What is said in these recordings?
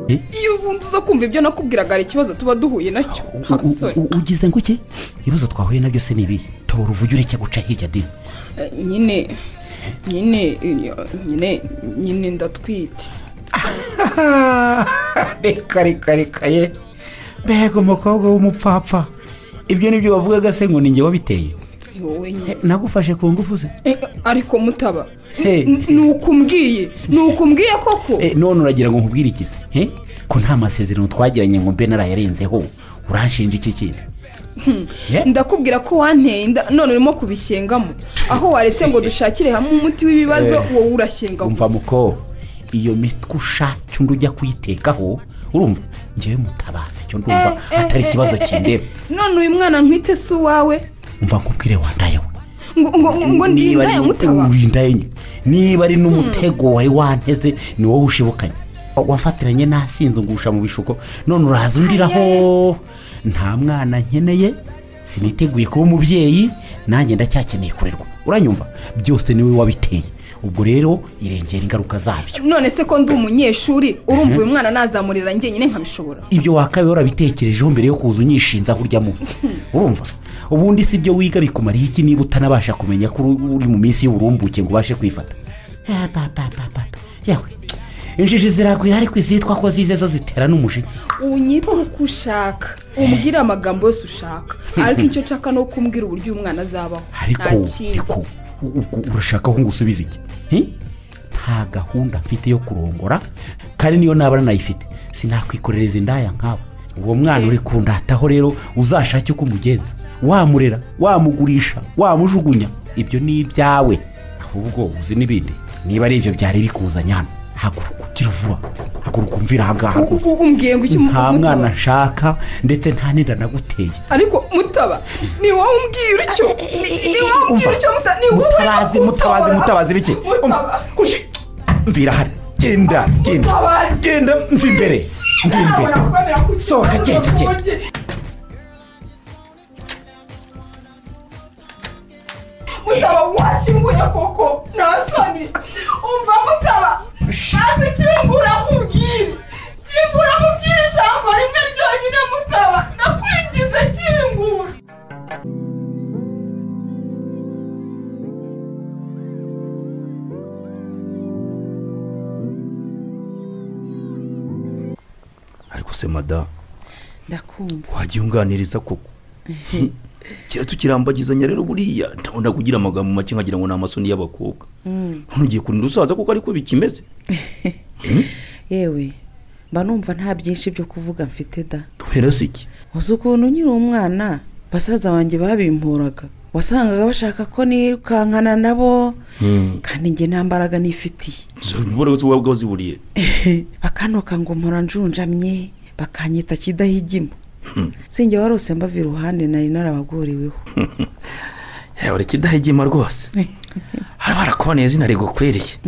iyo ubundi uza kumva ibyo nakubwiraga hari ikibazo tuba duhuye nacyo U- hasore u- ugize ngo iki ibibazo twahuye nabyo se ni ibihe tabora uvugire ureke guca hirya dini Eh, nyine nyine nyine nyine ndatwite reka reka reka ye mbega umukobwa w'umupfapfa ibyo ni byo wavugaga se ngo ni njye wabiteye ni wowe nyine nagufashe ku ngufu ze Eh, ariko mutaba Hey. N- ni uko umbwiye ni uko umbwiye koko Eh, none uragira ngo nkubwire iki se he? ko nta masezerano twagiranye ngo mbe narayarenzeho uranshinja iki kintu Eh? ndakubwira ko wanteye inda none urimo kubishyengamo aho waretse ngo dushakire hamwe umuti w'ibibazo wowe urashyenga umva gusa muko iyo mitwe ushatse undi ujya kuyitekaho urumva ngewe mutabazi icyo ndumva Eh, eh, atari eh, ikibazo eh, eh, kindeba eh, none uyu mwana nkwite si uwawe umva nkubwire wandaye we ngo ngo ngo ngo Niba ndinda ari- yamutaba urinda enye. niba ari n'umutego wari wanteze ni wowe ushibukanye wafatiranye n'asinzungusha mu bishuko none uraza undiraho nta mwana nkeneye siniteguye kuba umubyeyi nanjye ndacyakeneye kurerwa uranyumva byose niwe wabiteye ubwo rero irengera ingaruka zabyo none se ko ndi umunyeshuri urumva uyu mwana nazamurira njyenyine nkabishobora ibyo wakabaye warabitekerejeho mbere yo kuza unyishinza kurya munsi urumva ubundi si ibyo wiga bikumariye iki niba utanabasha kumenya ko uri uri mu minsi y'uburumbuke ngo ubashe kwifata Ah, ba, ba, ba, ba, ba. yewe injiji ziragwira ariko izitwa ko zize zo zitera n'umujinya unyite uko ushaka umbwire amagambo yose ushaka ariko icyo nshaka ni uko umbwira uburyo uyu mwana azabaho nta ariko kindi ariko u- u- urashaka ko ngusubiza iki Hi? nta gahunda mfite yo kurongora kandi niyo naba nanayifite sinakwikorereza indaya nkawe uwo mwana uri kundataho rero uzashake uko umugenza wamurera wamugurisha wamujugunya ibyo ni ibyawe ahubwo uzi n'ibindi niba ari ibyo byari bikuzanye hano haguruka ugira vuba haguruka umvira aha ngaha U- rwose u- umbwiye ngo icyo nta mwana mutaba nshaka ndetse nta n'inda naguteye ariko mutaba ni wowe umbwira icyo ni ni wowe umbwira icyo mutaba ni wowe mutabazi mutabazi mutabazi bike Mutaba. Ushi. mvira hano genda genda Mutabazi. genda mva imbere mva imbere Sohoka, genda, genda. mutaba wakinguye koko nta soni umva mutaba ntazi kingura nkubwire kingura nkubwire ijambo rimwe ryonyine mutaba ndakwingize kingura ariko se madamu ndakumva wajya unganiriza koko kera tukirambagizanya rero buriya ntabona kugira amagambo make nkagira ngo ni amasoni y'abakobwa none ugiye kurinda usaza kuko ariko bikimeze yewe mba numva nta byinshi byo kuvuga mfite da duhera se iki uzi ukuntu nkiri umwana basaza banjye babimporaga wasangaga bashaka ko nirukankana nabo kandi njye nta mbaraga nifitiye ubona ko waba waziburiye bakanoka ngo mpora njunjamye bakanyita kidahigima sinjye warose mbava iruhande nari narabaguriweho yabura ikidahigima rwose haba harakuboneye izina rigukwereye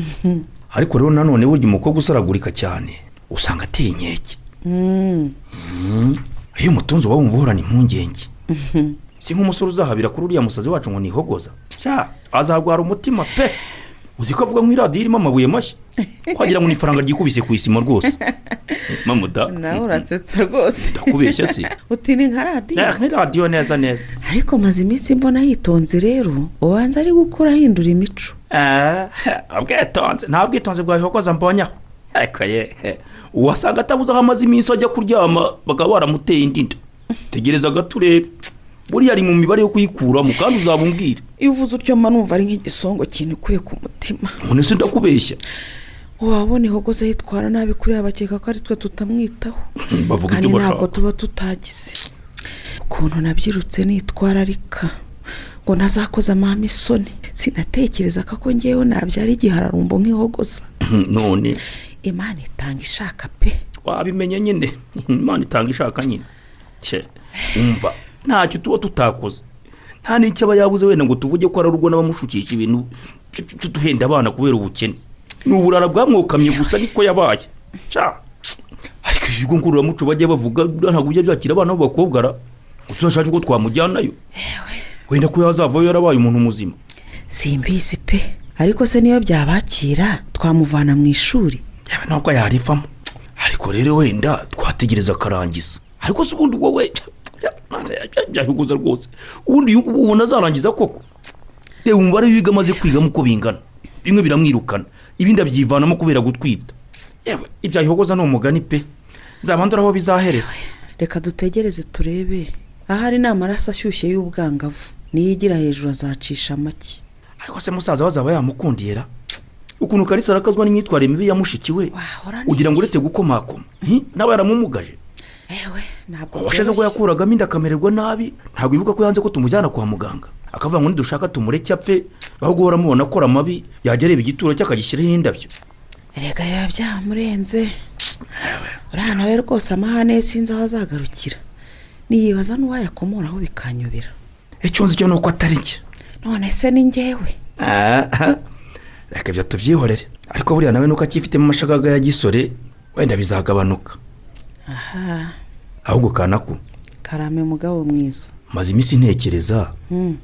ariko rero nanone burya umukobwa usaragurika cyane usanga ateye inkeke Mm. iyo umutunzi uba wumva uhorana impungenge si nk'umusore uzahabira kuri uriya musazi wacu ngo nihogoza cya azarwara umutima pe uzi ko avuga nk'iradiyo irimo amabuye mashya wagira ngo ni ifaranga ryikubise ku isima rwose mama da nawe urasetsa rwose ndakubeshya si utini nka radiyo Eh, nk'iradiyo neza neza ariko maze iminsi mbona yitonze rero ubanza ari gukura ahindura imico Eh, ubwitonzi nta bwitonzi bwa bihogoza mbonye aho ariko ye he, uwasanga atabuze aho amaze iminsi ajya kuryama bakaba baramuteye indi nda tegereza gato urebe buriya ari mu mibare yo kuyikuramo kandi uzabumbwire iyo uvuze utyo mba numva ari nk'igisongo kinikuye ku mutima none se ndakubeshya wabona ihogoza yitwara nabi kuri aba bakeka ko ari twe tutamwitaho bavuga kandi ntabwo ibyo bashaka tuba tutagize ukuntu nabyirutse nitwararika ngo ntazakoza amahame isoni sinatekereza ko ngewe nabyara igihararumbo nk'ihogoza none imana itanga ishaka pe wabimenye nyine imana itanga ishaka nyine cye umva ntacyo tuba tutakoze nta n'icyo aba yabuze wenda ngo tuvuge ko ari urugo n'abamushukisha ibintu byo- byo duhenda abana kubera ubukene ni uburara bwamwokamye gusa niko yabaye cya ariko ibigo ngororamuco bajya bavuga ntabwo bijya byakira abana b'abakobwa ra gusa urashaka ko twamujyanayo wenda ko yazavayo yarabaye umuntu muzima simbizi pe ariko se niyo byabakira twamuvana mu ishuri yaba ntabwo yarivamo ariko ariko rero wenda twategereza akarangiza ariko se ubundi wowe byahuguza rwose ubundi ubu ubona azarangiza koko reba umubare w'ibiga amaze kwigamo uko bingana bimwe biramwirukana ibindi abyivanamo kubera gutwita yewe ibyahuguza ni umugani pe nzabandura aho bizaherera reka dutegereze turebe ahari ni amaraso ashyushye y'ubwangavu niyo igira hejuru azacisha make ariko se musaza we azaba yamukundiye ra ukuntu karisa arakazwa n'imyitwarire mibi ya mushiki we Wahora ni ugira ngo iki? uretse gukomakoma hi? nawe yaramumugaje ewe ntabwo washize ubwo byoroshye. yakuragamo inda akamererwa nabi ntabwo ivuga ko yanze ko tumujyana kwa muganga akavuga ngo nidushaka tumureke apfe aho guhora mubona akora amabi yajya areba igituro cye akagishyiraho indabyo erega biba byamurenze uriya nawe rwose amahane ye sinzi aho azagarukira niyibaza n'uwayakomoraho bikanyobera icyo nzi cyo ni uko atari njye none se ni njyewe aha reka ibyo tubyihorere ariko buriya nawe nuko akifitemo amashagaga ya gisore wenda bizagabanuka aha ahubwo kanaku karame mugabo mwiza maze iminsi ntekereza Hmm.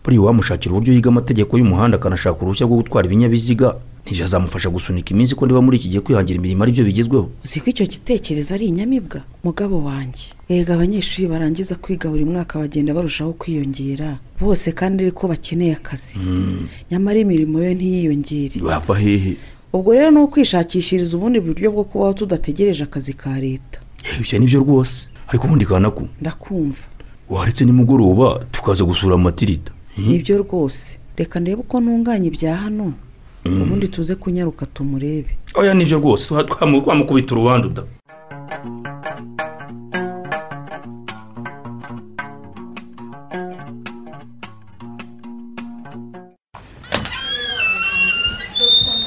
buriya uwamushakira uburyo yiga amategeko y'umuhanda akanashaka uruhushya rwo gutwara ibinyabiziga ntibazamufasha gusunika iminsi ko niba muri iki gihe kwihangira imirimo ari byo bigezweho uzi ko icyo gitekerezo ari inyamibwa mugabo wanjye erega abanyeshuri barangiza kwiga buri mwaka bagenda barushaho kwiyongera bose kandi ariko bakeneye akazi nyamara imirimo yo ntiyiyongere bava hehe ubwo rero ni ukwishakishiriza ubundi buryo bwo kubaho tudategereje akazi ka leta ibyo nibyo rwose ariko ubundi kanaku ndakumva waretse nimugoroba tukaza gusura matirida nibyo rwose reka ndebe uko ntunganya ibya hano ubundi tuze kunyaruka tumurebe oya nibyo rwose twa- twamu- twamukubita urubanza uda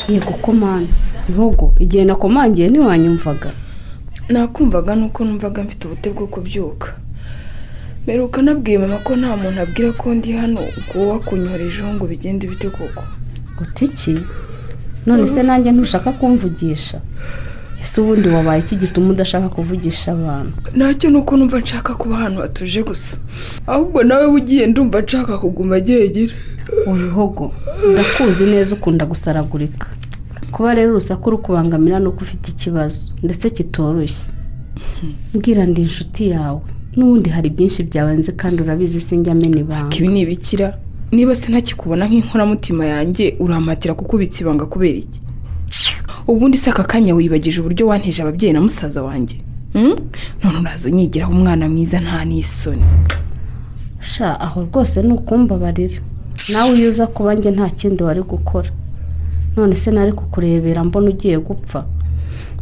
yego komani ntogo igihe nakomangiye ntiwanyumvaga nakumvaga nuko numvaga mfite ubute bwo kubyuka meruka nabwiye mama ko nta muntu abwira ko ndi hano ubwo wowe wakunyoherejeho ngo bigende bite koko gutiki none se nanjye ntushaka kumvugisha ese ubundi wabaye iki gituma udashaka kuvugisha abantu ntacyo ni uko numva nshaka kuba ahantu hatuje gusa ahubwo nawe ugiye ndumva nshaka kuguma agegera ubihogo ndakuzi neza ukunda gusaragurika kuba rero urusaku rukubangamira ni uko ufite ikibazo ndetse kitoroshye mbwira ndi inshuti yawe n'ubundi hari byinshi byawenze kandi urabizi sinjya amena ibanga ibi ni ibikira niba sinakikubona nk'inkoramutima yanjye urampatira kukubitsa ibanga kubera iki ubundi se aka kanya wibagije uburyo wanteje ababyeyi na musaza wanjye Hmm? none uraza unyigiraho umwana mwiza nta n'isoni sha aho rwose ni ukumbabarira nawe iyo uza kuba njye nta kindi wari gukora none se nari kukurebera mbona ugiye gupfa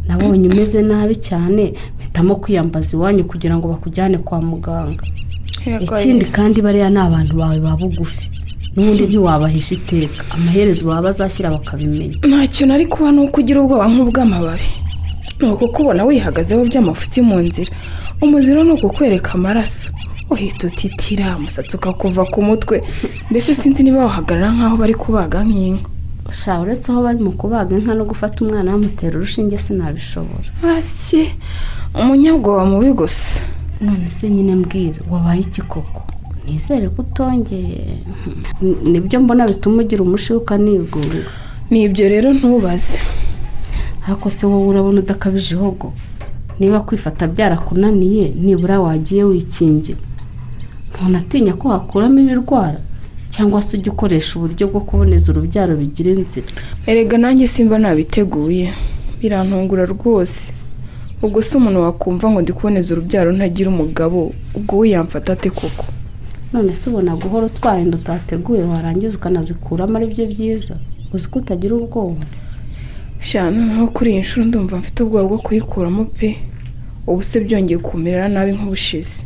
nabonye umeze nabi cyane mpitamo kwiyambaza iwanyu kugira ngo bakujyane kwa muganga ikindi kandi bariya ni abantu bawe ba bugufi n'ubundi ntiwabahisha iteka amaherezo baba bazashyira bakabimenya ntacyo nari kuba ni uko ugira ubwoba nk'ubw'amababi ni uko kubona wihagazeho by'amafuti mu nzira umuziro ni ukukwereka amaraso uhita utitira umusatsi ukakuva ku mutwe mbese sinzi niba wahagarara nk'aho bari kubaga nk'inka sha uretse aho bari mu kubaga inka no gufata umwana bamutera urushinge sinabishobora hasi umunyabwoba mubi gusa none se nyine mbwira wabaye iki koko nizere ko utongeye N- nibyo mbona bituma ugira umushibuka nigunga ni ibyo rero ntubaze ariko se wowe urabona udakabije ihogo niba kwifata byarakunaniye nibura wagiye wikingira ntunatinya ko wakuramo ibirwara cyangwa se ujya ukoresha uburyo bwo kuboneza urubyaro bigira inzira erega nanjye simba nabiteguye birantungura rwose ubwo se umuntu wakumva ngo ndi kuboneza urubyaro ntagira umugabo ubwo we yamfata ate koko none se ubona guhora utwara inda utateguye warangiza ukanazikuramo ari byo byiza uzi ko utagira ubwoba shana nko kuri iyi nshuro ndumva mfite ubwoba bwo kuyikuramo pe ubu se byongeye kumerera nabi nk'ubushize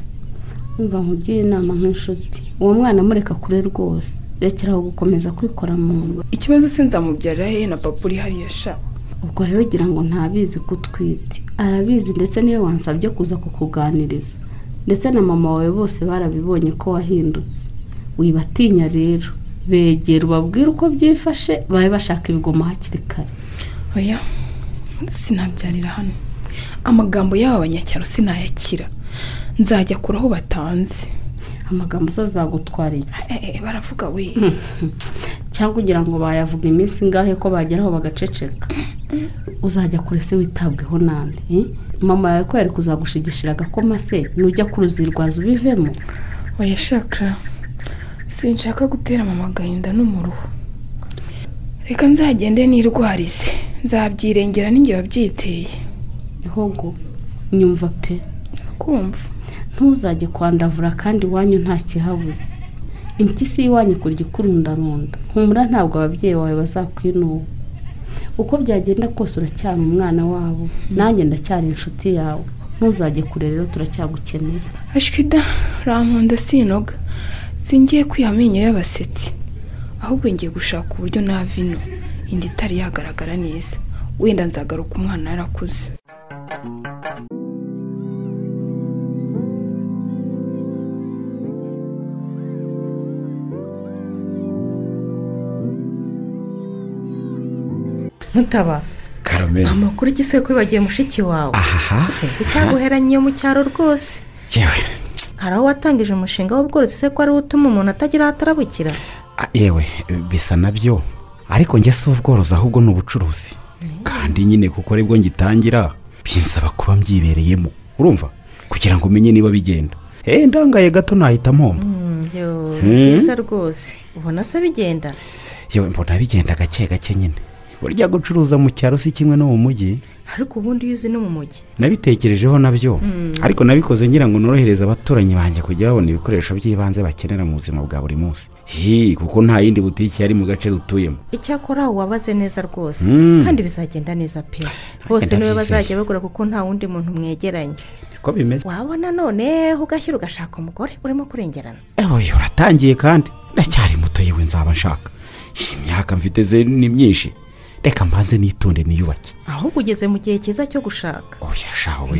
Umva nkugire inama nk'inshuti uwo mwana mureka kure rwose rekera aho gukomeza kwikora mu nda ikibazo se nzamubyarira he na papa uri hariya sha ubwo rero ugira ngo ntabizi ko utwite arabizi ndetse niyo wansabye kuza kukuganiriza ndetse na mama wawe bose barabibonye ko wahindutse wibatinya rero begera ubabwire uko byifashe babe bashaka ibigoma hakiri kare oya sinabyarira hano amagambo y'aba banyacyaro sinayakira nzajya kure aho batanze amagambo se azagutwara iki Eh, eh, baravuga we cyangwa ugira ngo bayavuga iminsi ingahe ko bageraho bagaceceka uzajya kure se witabweho nande eh? mama yawe ko yari kuzagushigishira agakoma se nujya kuruzirwaza ubivemo oya shakara sinshaka gutera mama agahinda n'umuruho reka nzagende nirwarize nzabyirengera n'ingihe wabyiteye ihogo nyumva pe kumva ntuzajye kwandavura kandi iwanyu nta kihabuze impyisi y'iwanyu ikurya ikurundarunda humura ntabwo ababyeyi bawe bazakwinuba uko byagenda kose uracyari umwana wabo nanjye ndacyari inshuti yawe ntuzajye kure rero turacyagukeneye ashwida rankunda sinoga singiye kwiha amenyo y'abasetsi ahubwo ngiye gushaka uburyo nava ino inda itari yagaragara neza wenda nzagaruka umwana yarakuze ntutaba karame amakuru igisebe ko bibagiye mushiki wawe ahaha sinzi icyaguheranye mu cyaro rwose yewe hari aho watangije umushinga w'ubworozi se ko ari wo utuma umuntu atagira aho atarabukira a- yewe bisa nabyo ariko njye si ubworozi ahubwo ni ubucuruzi kandi nyine kuko aribwo ngitangira binsaba kuba mbyibereyemo urumva kugira ngo umenye niba bigenda eee ndangaye gato nahita mpomba Yo, ni byiza rwose ubona se bigenda yewe mbona bigenda gake gake nyine burya gucuruza mu cyaro si kimwe no mu mujyi ariko ubundi iyo uzi no mu mujyi nabitekerejeho nabyo ariko nabikoze ngira ngo norohereze abaturanyi banjye kujya babona ibikoresho by'ibanze bakenera mu buzima bwa buri munsi hi kuko nta yindi butiki yari mu gace dutuyemo icyakora wabaze neza rwose Mm. kandi bizagenda neza pe bose niwe ndabyizeye. bazajya bagura kuko nta wundi muntu mwegeranye niko bimeze wabona none ugashyira ugashaka umugore urimo kurengerana ewe uratangiye kandi ndacyari muto yewe nzaba nshaka iyi myaka mfite ze ni myinshi reka mbanze nitonde niyubake ahubwo ugeze mu gihe cyiza cyo gushaka oya shawe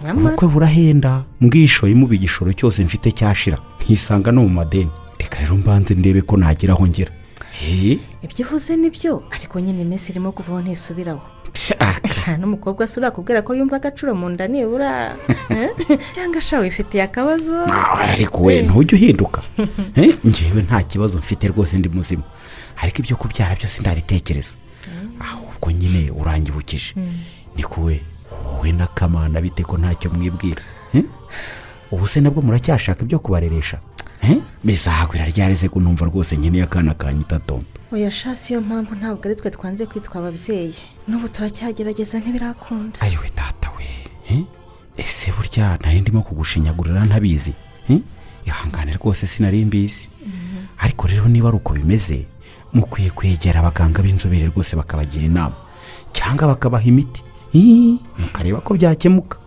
nyamara ubukwe burahenda mbwishoyemo igishoro cyose mfite cyashira nkisanga no mu madeni reka rero mbanze ndebe ko nagira aho ngera Hee, ibyo uvuze ni byo ariko nyine iminsi irimo kuvaho ntisubiraho psa, n'umukobwa se urakubwira ko yumva agaciro mu nda nibura eh? cyangwa shawe wifitiye akabazo Ah, ariko we ntujya uhinduka Eh, njyewe nta kibazo mfite rwose ndi muzima ariko ibyo kubyara byose ndabitekereza ahubwo nyine urangibukije niko we wowe na kamana bite ko ntacyo mwibwira Eh? ubu se nabwo muracyashaka ibyo kubareresha Eh, bizahagwira ryareze ko numva rwose nkeneye akana kanyitatomba oya sha si yo mpamvu ntabwo ari twe twanze kwitwa ababyeyi n'ubu turacyagerageza ntibirakunda ayiwe data we eh? ese burya nari ndimo kugushinyagurira ntabizi eh? ihangane rwose sinari mbizi ariko rero niba ari uko bimeze mukwiye kwegera abaganga b'inzobere rwose bakabagira inama cyangwa bakabaha imiti Ih, mukareba ko byakemuka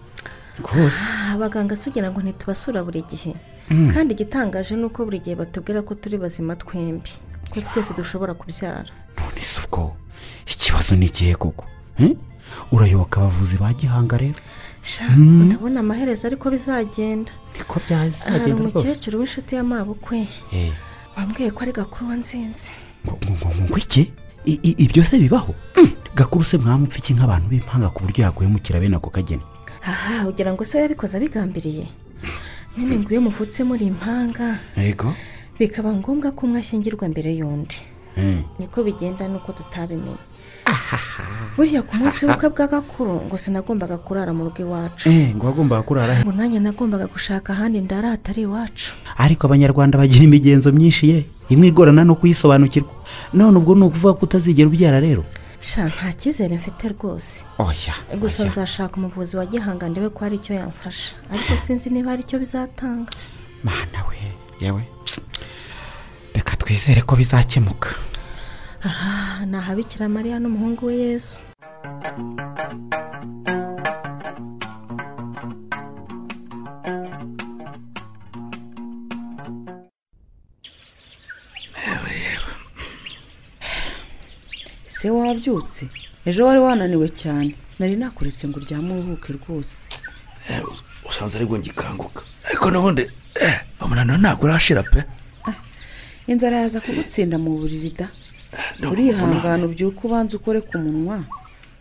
rwose Ah, abaganga sugira ngo ntitubasura buri gihe kandi igitangaje ni uko buri gihe batubwira ko turi bazima twembi ko twese dushobora kubyara none si ubwo ikibazo ni ikihe koko eh? urayoboka abavuzi ba gihanga rero sha ndabona amaherezo ariko bizagenda niko hari byazagenda rwose umukecuru w'inshuti y'amabukwe Eh, wambwiye ko ari gakuru wansinze ngo ngo- ngo- ngo iki I- i- ibyo se bibaho gakuru se mwamupfa iki nk'abantu b'impanga ku buryo yaguhemukira bene ako kageni aha ugira ngo se yabikoze abigambiriye nyine ngo iyo muvutse muri impanga yego bikaba ngombwa ko umwe ashyingirwa mbere y'undi niko bigenda nuko tutabimenye buriya ku munsi w'ubukwe bwa gakuru ngo sinagombaga kurara mu rugo iwacu ngo wagombaga kurara he ngo nanjye nagombaga gushaka ahandi ndara hatari iwacu ariko abanyarwanda bagira imigenzo myinshi ye imwe igorana no kuyisobanukirwa none ubwo ni ukuvuga ko utazigera ubyara rero sha nta cyizere mfite rwose oya gusa nzashaka umuvuzi wa gihanga ndebe ko hari icyo yamfasha ariko sinzi niba hari icyo bizatanga mana we yewe reka twizere ko bizakemuka aha ni ahabikira mariya n'umuhungu we yezu ese wabyutse ejo wari wananiwe cyane nari nakuretse ngo uryame uruhuke rwose usanze aribwo ngikanguka ariko n'ubundi eh, umunaniro ntabwo urashira pe inzara yaza kugutsinda mu buriri da ndumva urihangana ubyuke ubanza ukore ku munwa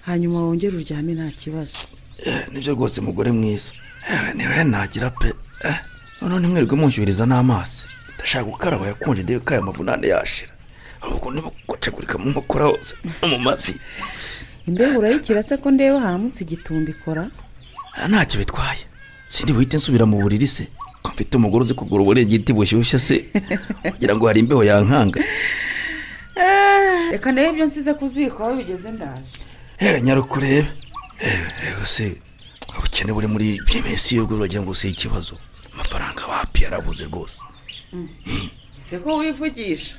hanyuma wongere uryame nta kibazo Eh, nibyo rwose mugore mwiza Eh, niwe nagira pe Eh, noneho ntimwirirwe munshyuhiriza n'amazi ndashaka gukaraba yakonje ndebe ko aya mavunane yashira ahubwo nimo gucagurika mu nkokora hose no mu mavi imbeho urayikira se ko ndeba haramutse igitumba ikora Ah, ntacyo bitwaye sindi buhite nsubira mu buriri se ko mfite umugore uzi kugura uburingiti bushyushye se kugira ngo hari imbeho yankanga reka ndebe ibyo nsize ku ziko aho bigeze ndaje Eh, nyarukurebe ewe se ubukene buri muri iyi minsi yo uragira ngo si ikibazo amafaranga wapi yarabuze rwose ese ko wivugisha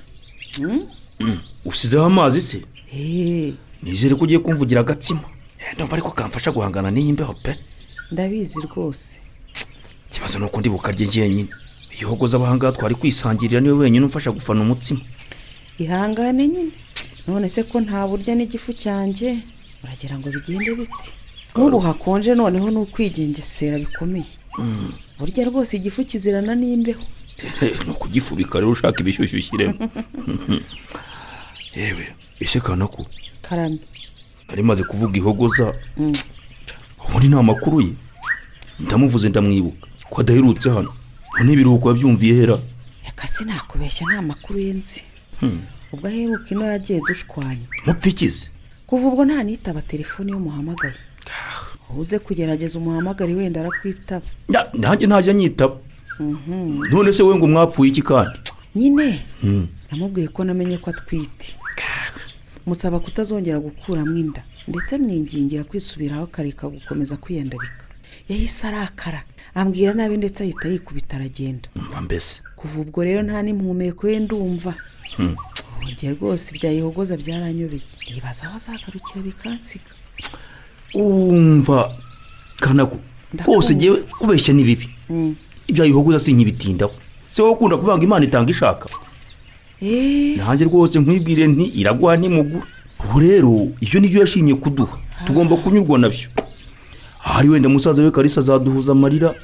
usizeho amazi se eee nizere ko ugiye kumvugira agatsima Eh, ndumva ariko kamfasha guhangana n'iyi mbeho pe ndabizi rwose ikibazo ni uko ndi bukarye jyenyine ihogoza abahangaha twari kwisangirira niwe wenyine umfasha gufana umutsima ihangane nyine none se ko nta burya n'igifu cyanjye uragira ngo bigende bite nk'ubu hakonje noneho ni ukwigengesera bikomeye burya rwose igifu kizirana n'imbeho ni ukugifubika rero ushaka ibishyushyu ushyiremo yewe ese kanako karame nari maze kuvuga ihogoza ubundi nta makuru ye ndamuvuze ndamwibuka ko adaherutse hano none ibiruhuko yabyumviye hera reka sinakubeshya nta makuru ye nzi ubwo aheruka ino yagiye dushwanya mupfikize kuva ubwo nta nitaba telefone y'umuhamagaye uze kugerageza umuhamagare wenda arakwitaba Nda- nanjye ntajya nyitaba none se we ngo mwapfuye iki kandi nyine namubwiye ko namenye ko atwite musaba kutazongera gukuramo inda ndetse mwingingira kwisubiraho akareka gukomeza kwiyandarika yahise arakara ambwira nabi ndetse ahita yikubita aragenda mva mbese kuva ubwo rero nta n'impumeko ye ndumva njye rwose ibya Yehogoza byaranyobeye nibaza aho azagarukira bikansiga umva kanako Ndakumva. rwose ngewe kubeshya ni bibi ibya ihogoza sinkibitindaho se wowe ukunda kuvanga imana itanga ishaka eee nanjye rwose nkwibwire nti iraguha ntimugura ubu rero ibyo nibyo yashimye kuduha tugomba kunyurwa nabyo ahari wenda musaza we karisa azaduhuza amarira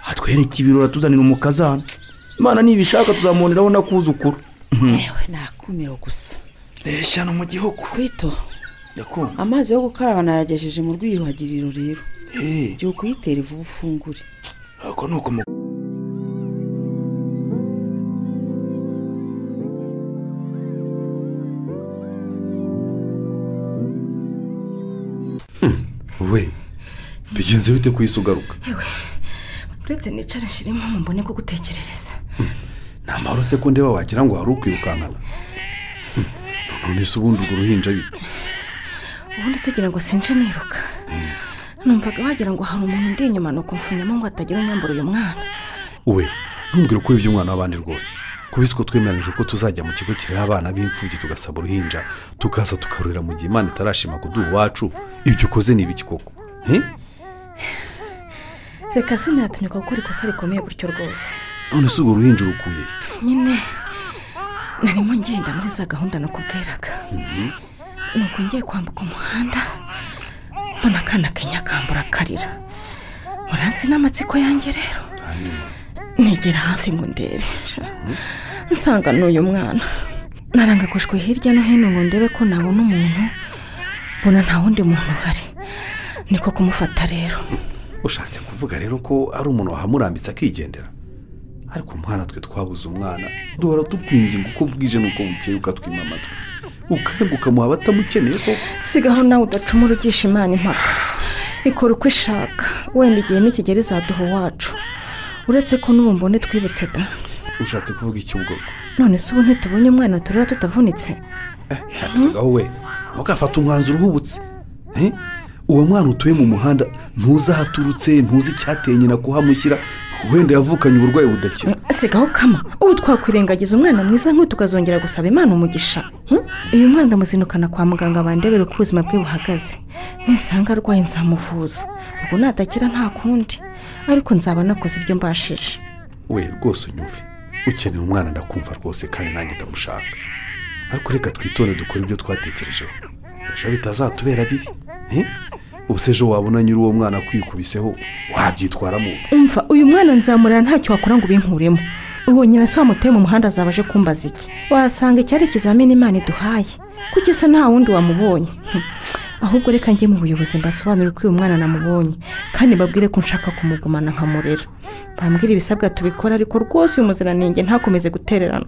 atwereke ibirori atuzanira umukazana imana nibishaka tuzamuboneraho n'akuzukuru yewe nakumiro gusa reshya no mu gihugu kwito ndakunda amazi yo gukaraba nayagejeje mu rwiyuhagiriro rero eee jya ukuyitera vuba ufungure ako ni uko mu we bigenze bite ku isi ugaruka uretse nicara nshyiremo mu mbone ko gutekerereza nta mahoro se ko ndeba wagira ngo wari ukwirukankana Hmm, none se ubundi urwo ruhinja bite ubundi se ugira ngo sinje niruka numvaga wagira ngo hari umuntu uri inyuma ni ukumfunyamo ngo hatagira unyambura uyu mwana we ntumbwire uko iby'umwana w'abandi rwose kubisi ko twemeranyije ko tuzajya mu kigo kiriho abana b'imfubyi tugasaba uruhinja tukaza tukarurira mu gihe imana itarashima kuduha iwacu ibyo ukoze ni ibiki koko Eh? reka sinatunika kuko uri kosa rikomeye gutyo rwose none se urwo ruhinja urukuye he? nyine narimo ngenda muri za gahunda nakubwiraga nuko ngiye kwambuka umuhanda mbona akana kenyakambura akarira muranzi n'amatsiko yanjye rero negera hafi ngo ndebe sha. nsanga n'uyu mwana narangagushwe hirya no hino ngo ndebe ko nabona umuntu mbona nta wundi muntu uhari niko kumufata rero ushatse kuvuga rero ko ari umuntu wahamurambitse akigendera ariko umwana twe twabuze umwana duhora tukwinginga uko bwije n'uko bukeye ukatwima amatwi ukarenga ukamuha abatamukeneye koko sigaho nawe udacumura ugisha imana impaka ikora uko ishaka wenda igihe nikigera izaduha uwacu uretse ko n'ubu mbone twibutse da ushatse kuvuga iki ubwo none se ubu ntitubonye umwana turera tutavunitse ntabisigaho we ntugafate umwanzuro uhubutse Eh? uwo mwana utuye mu muhanda ntuzi aho aturutse ntuzi icyateye nyina kuhamushyira wenda yavukanye uburwayi budakira sigaho kama ubu twakwirengagiza umwana mwiza nk'uyu tukazongera gusaba imana umugisha Hm? uyu mwana ndamuzinukana kwa muganga bandebera uko ubuzima bwe buhagaze nisanga arwaye nzamuvuza ubwo natakira nta kundi ariko nzaba nakoze ibyo mbashije we rwose unyumve ukeneye umwana ndakumva rwose kandi nanjye ndamushaka ariko reka twitonde dukore ibyo twatekerejeho ejo bitazatubera bibi Eh? ubuse ejo wabona nyiri uwo mwana kwikubiseho wabyitwaramo umva uyu mwana nzamurira ntacyo wakora ngo ubinkuremo uwo nyina se wamuteye mu muhanda azaba aje kumbaza iki wasanga icyari ikizamini imana iduhaye kuki se nta wundi wamubonye Hm. ahubwo reka njye mu buyobozi mbasobanurire ko uyu mwana namubonye kandi mbabwire ko nshaka kumugumana nkamurera bambwire ibisabwa tubikora ariko rwose uyu muziranenge ntakomeze gutererana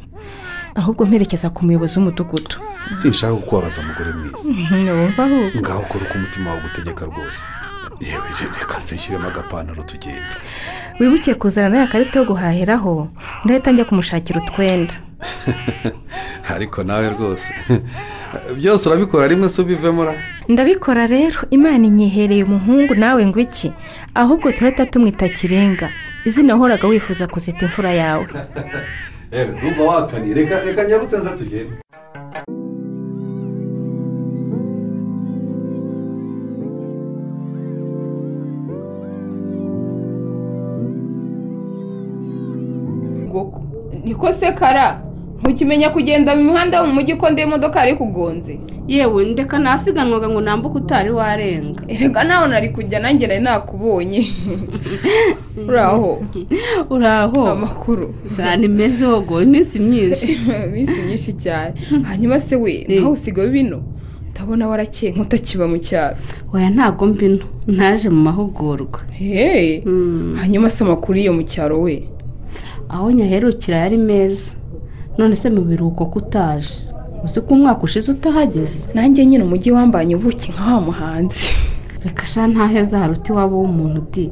ahubwo mperekeza ku muyobozi w'umudugudu sinshaka kukubabaza umugore mwiza wumva ahubwo ngaho kora uko umutima wawe ugutegeka rwose yewe reka nshyiremo agapantaro tugenda wibukiye kuzana ya karita yo guhahiraho ndahita njya kumushakira utwenda ariko nawe rwose byose urabikora rimwe se ubivemo ra ndabikora rero imana inyehereye umuhungu nawe ngo iki ahubwo turahita tumwita kirenga izina wahoraga wifuza kuzita imfura yawe yewe numva wakaniye reka reka nyarutse nza tugende niko se kara ntukimenya kugenda mu muhanda wo mu mujyi uko ndeba imodoka yari kugonze yewe ndeka nasiganwaga ngo nambuke utari warenga erega nawe nari kujya nanjye nari nakubonye uraho uraho amakuru cyane meze wogo iminsi myinshi iminsi myinshi cyane hanyuma se we nawe usigaye bino ndabona warakeye nk'utakiba mu cyaro oya ntago mbino naje mu mahugurwa hehe hanyuma se amakuru iyo mu cyaro we aho nyaherukira yari meza none se mu biruhuko ko utaje uzi ko umwaka ushize utahageze nanjye nyine umujyi wambanye ubuki nka wa muhanzi reka sha ntaheza haruti iwabo w'umuntu di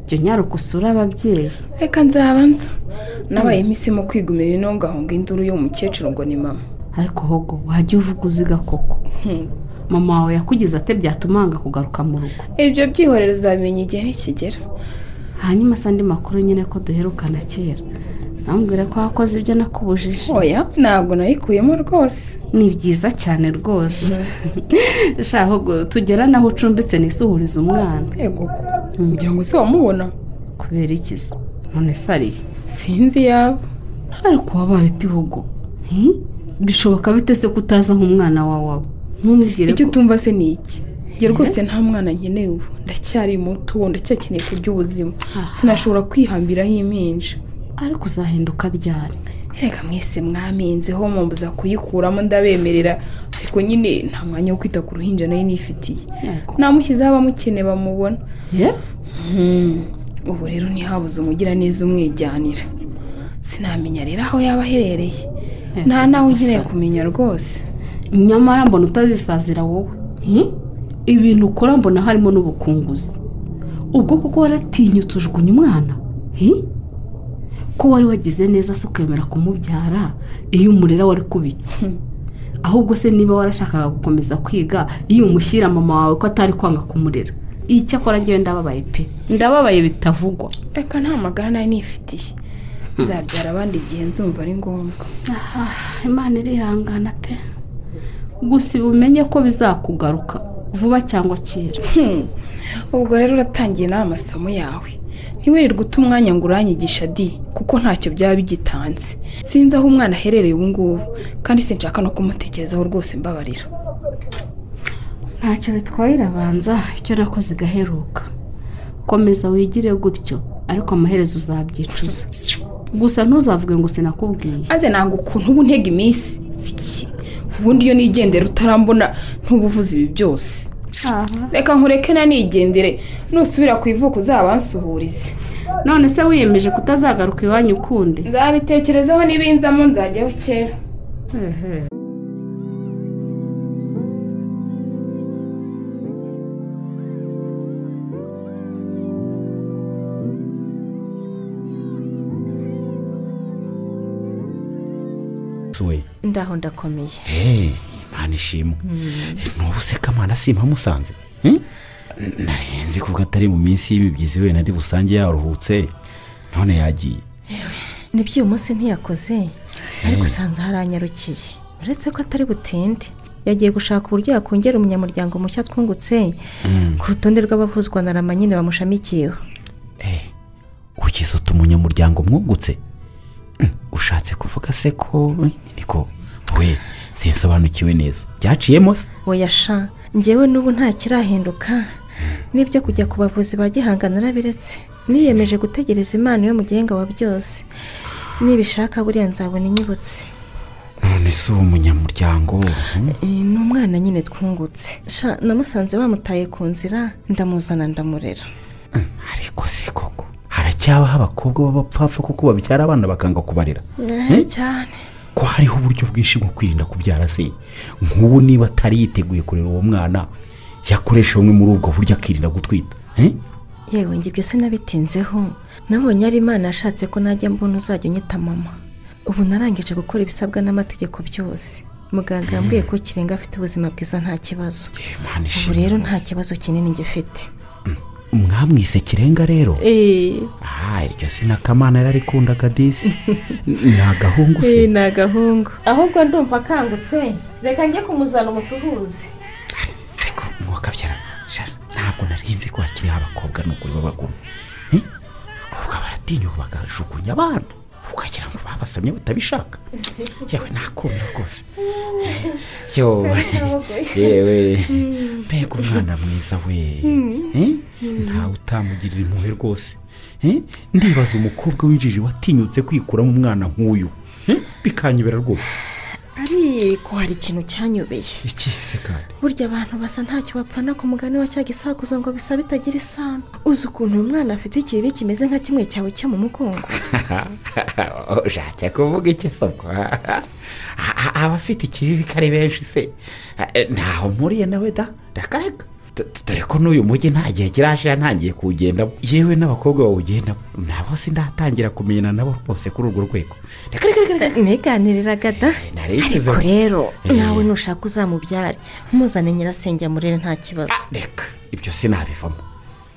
jya unyaruka usure ababyeyi reka nzabanza nabaye mpisemo kwigumira ino ngahunga induru y'umukecuru ngo ni mama ariko hogo wajya uvuga uziga koko mama wawe yakugize ate byatuma wanga kugaruka mu rugo ibyo byihorero uzabimenya igihe nikigera hanyuma se andi makuru nyine ko duherukana kera nambwira ko wakoze ibyo nakubujije oya ntabwo nayikuyemo rwose ni byiza cyane rwose shaka tugera n'aho ucumbitse nisuhurize umwana yego ko kugira ngo se wamubona kubera iki se none se ariye sinzi iyaba ariko wabaye utihugo bishoboka bite se ko utazi aho umwana wawe aba ntumubwire icyo utumva se ni iki njye rwose nta mwana nkeneye ubu ndacyari muto ndacyakeneye kurya ubuzima sinashobora kwihambiraho impinja ariko uzahinduka ryari reka mwese mwaminzeho mwambuza kuyikuramo ndabemerera ariko nyine nta mwanya wo kwita ku ruhinja nayo nifitiye Yego. namushyizeho abamukene bamubona ye Hmm, ubu rero ntihabuze umugiraneza umwijyanira sinamenya rero aho yaba aherereye nta nawe nkeneye Gasaro. kumenya rwose nyamara mbona utazisazira wowe Hi? ibintu ukora mbona harimo n'ubukunguzi ubwo kuko waratinyutse ujugunya umwana Hi? ko wari wagize neza se ukemera kumubyara iyo umurera wari kubiki ahubwo se niba warashakaga gukomeza kwiga iyo umushyira mama wawe ko atari kwanga kumurera icyakora ngewe ndababaye pe ndababaye bitavugwa reka nta magara nari nifitiye nzabyara abandi igihe nzumva ari ngombwa aha imana irihangana pe gusa ibi umenye ko bizakugaruka vuba cyangwa kera Hmm, ubwo rero uratangiye nawe amasomo yawe ntiwirirwe uta umwanya ngo uranyigisha di kuko ntacyo byaba bigitanze sinzi aho umwana aherereye ubu ngubu kandi sinshaka no kumutekerezaho rwose mbabarira ntacyo bitwaye irabanza icyo nakoze igaheruka komeza wigire gutyo ariko amaherezo uzabyicuza gusa ntuzavuge ngo sinakubwiye maze nanga ukuntu uba untega iminsi Siki. ubundi iyo nigendera utarambona ntuba uvuze ibi byose aha reka nkureke nanigendere nusubira ku ivuko uzabansuhurize none se wiyemeje kutazagaruka iwanyu ukundi nzabitekerezaho n'ibinzamo nzajyaho kera we ndaho ndakomeye Hey, imana ishimwe n'ubu se kamana simpamusanze Hmm? narenze kuko atari mu minsi y'imibyizi we nari busange yaruhutse none yagiye nibyo uyu munsi ntiyakoze ariko usanze haranyarukiye uretse ko atari butinde yagiye gushaka uburyo yakongera umunyamuryango mushya twungutse ku rutonde rw'abavuzwa na rama nyine bamushamikiyeho ukize uta umunyamuryango mwungutse Hmm, ushatse kuvuga se ko niko we sinsobanukiwe neza byaciyemo se weyasha ngewe n'ubu nta kirahinduka n'ibyo kujya ku bavuzi ba gihangana narabiretse niyemeje gutegereza imana yo mu gihenga wa byose nibishaka buriya nzabona inyibutse none si uwo munyamuryango hmm? Eh, ni umwana nyine twungutse sha namusanze bamutaye ku nzira ndamuzana ndamurera ariko se koko haracyabaho abakobwa b'abapfapfa kuko babyara abana bakanga kubarera Eh, cyane ko hariho uburyo bwinshi bwo kwirinda kubyara se nk'ubu niba atari yiteguye kurera uwo mwana yakoresha bumwe muri ubwo buryo akirinda gutwita Eh? yewe njye byose nabitinzeho nabonye ari imana yashatse ko najya mbona uzajya unyita mama ubu narangije gukora ibisabwa n'amategeko byose muganga yambwiye ko kirenga afite ubuzima bwiza nta kibazo Imana ubu ishimwe rero nta rwose. kibazo kinini gifite mwamwise kirenga rero eee aha iryo sina kamana yararikundaga disi ni agahungu se ni agahungu ahubwo ndumva akangutse reka njye kumuzana umusuhuze ariko mwakabyara sha, ntabwo narinzi ko hakiriho abakobwa n'ubwo baba baguma abakobwa baratinyuka bakajugunya abana ukagira ngo babasamye batabishaka yewe nakumira rwose yewe yewe mbega umwana mwiza we Eh? ntawe utamugirira impuhwe rwose Eh? ndibaza umukobwa w'injiji watinyutse kwikuramo umwana nk'uyu Eh? bikanyobera rwose ariko hari ikintu cyanyubeye ikize kandi burya abantu basa ntacyo bapfana ku mugani wa cya gisakuzo ngo bisa bitagira isano uzi ukuntu uyu mwana afite ikibi kimeze nka kimwe cyawe cyo mu mugongo ushatse kuvuga iki soko abafite ikibi ari benshi se Eh, ntaho mpuriye nawe da ndakareka Tu- tu- dore ko n'uyu mujyi nta gihe kirashira ntangiye kuwugendamo yewe n'abakobwa bawugendamo nabo sindatangira kumenyana nabo rwose kuri urwo rwego reka reka reka ntiganiriraga da nari ariko ngize- rero Eh. nawe nushaka uzamubyare umuzane nyirasenge amurere nta kibazo Ah, reka ibyo sinabivamo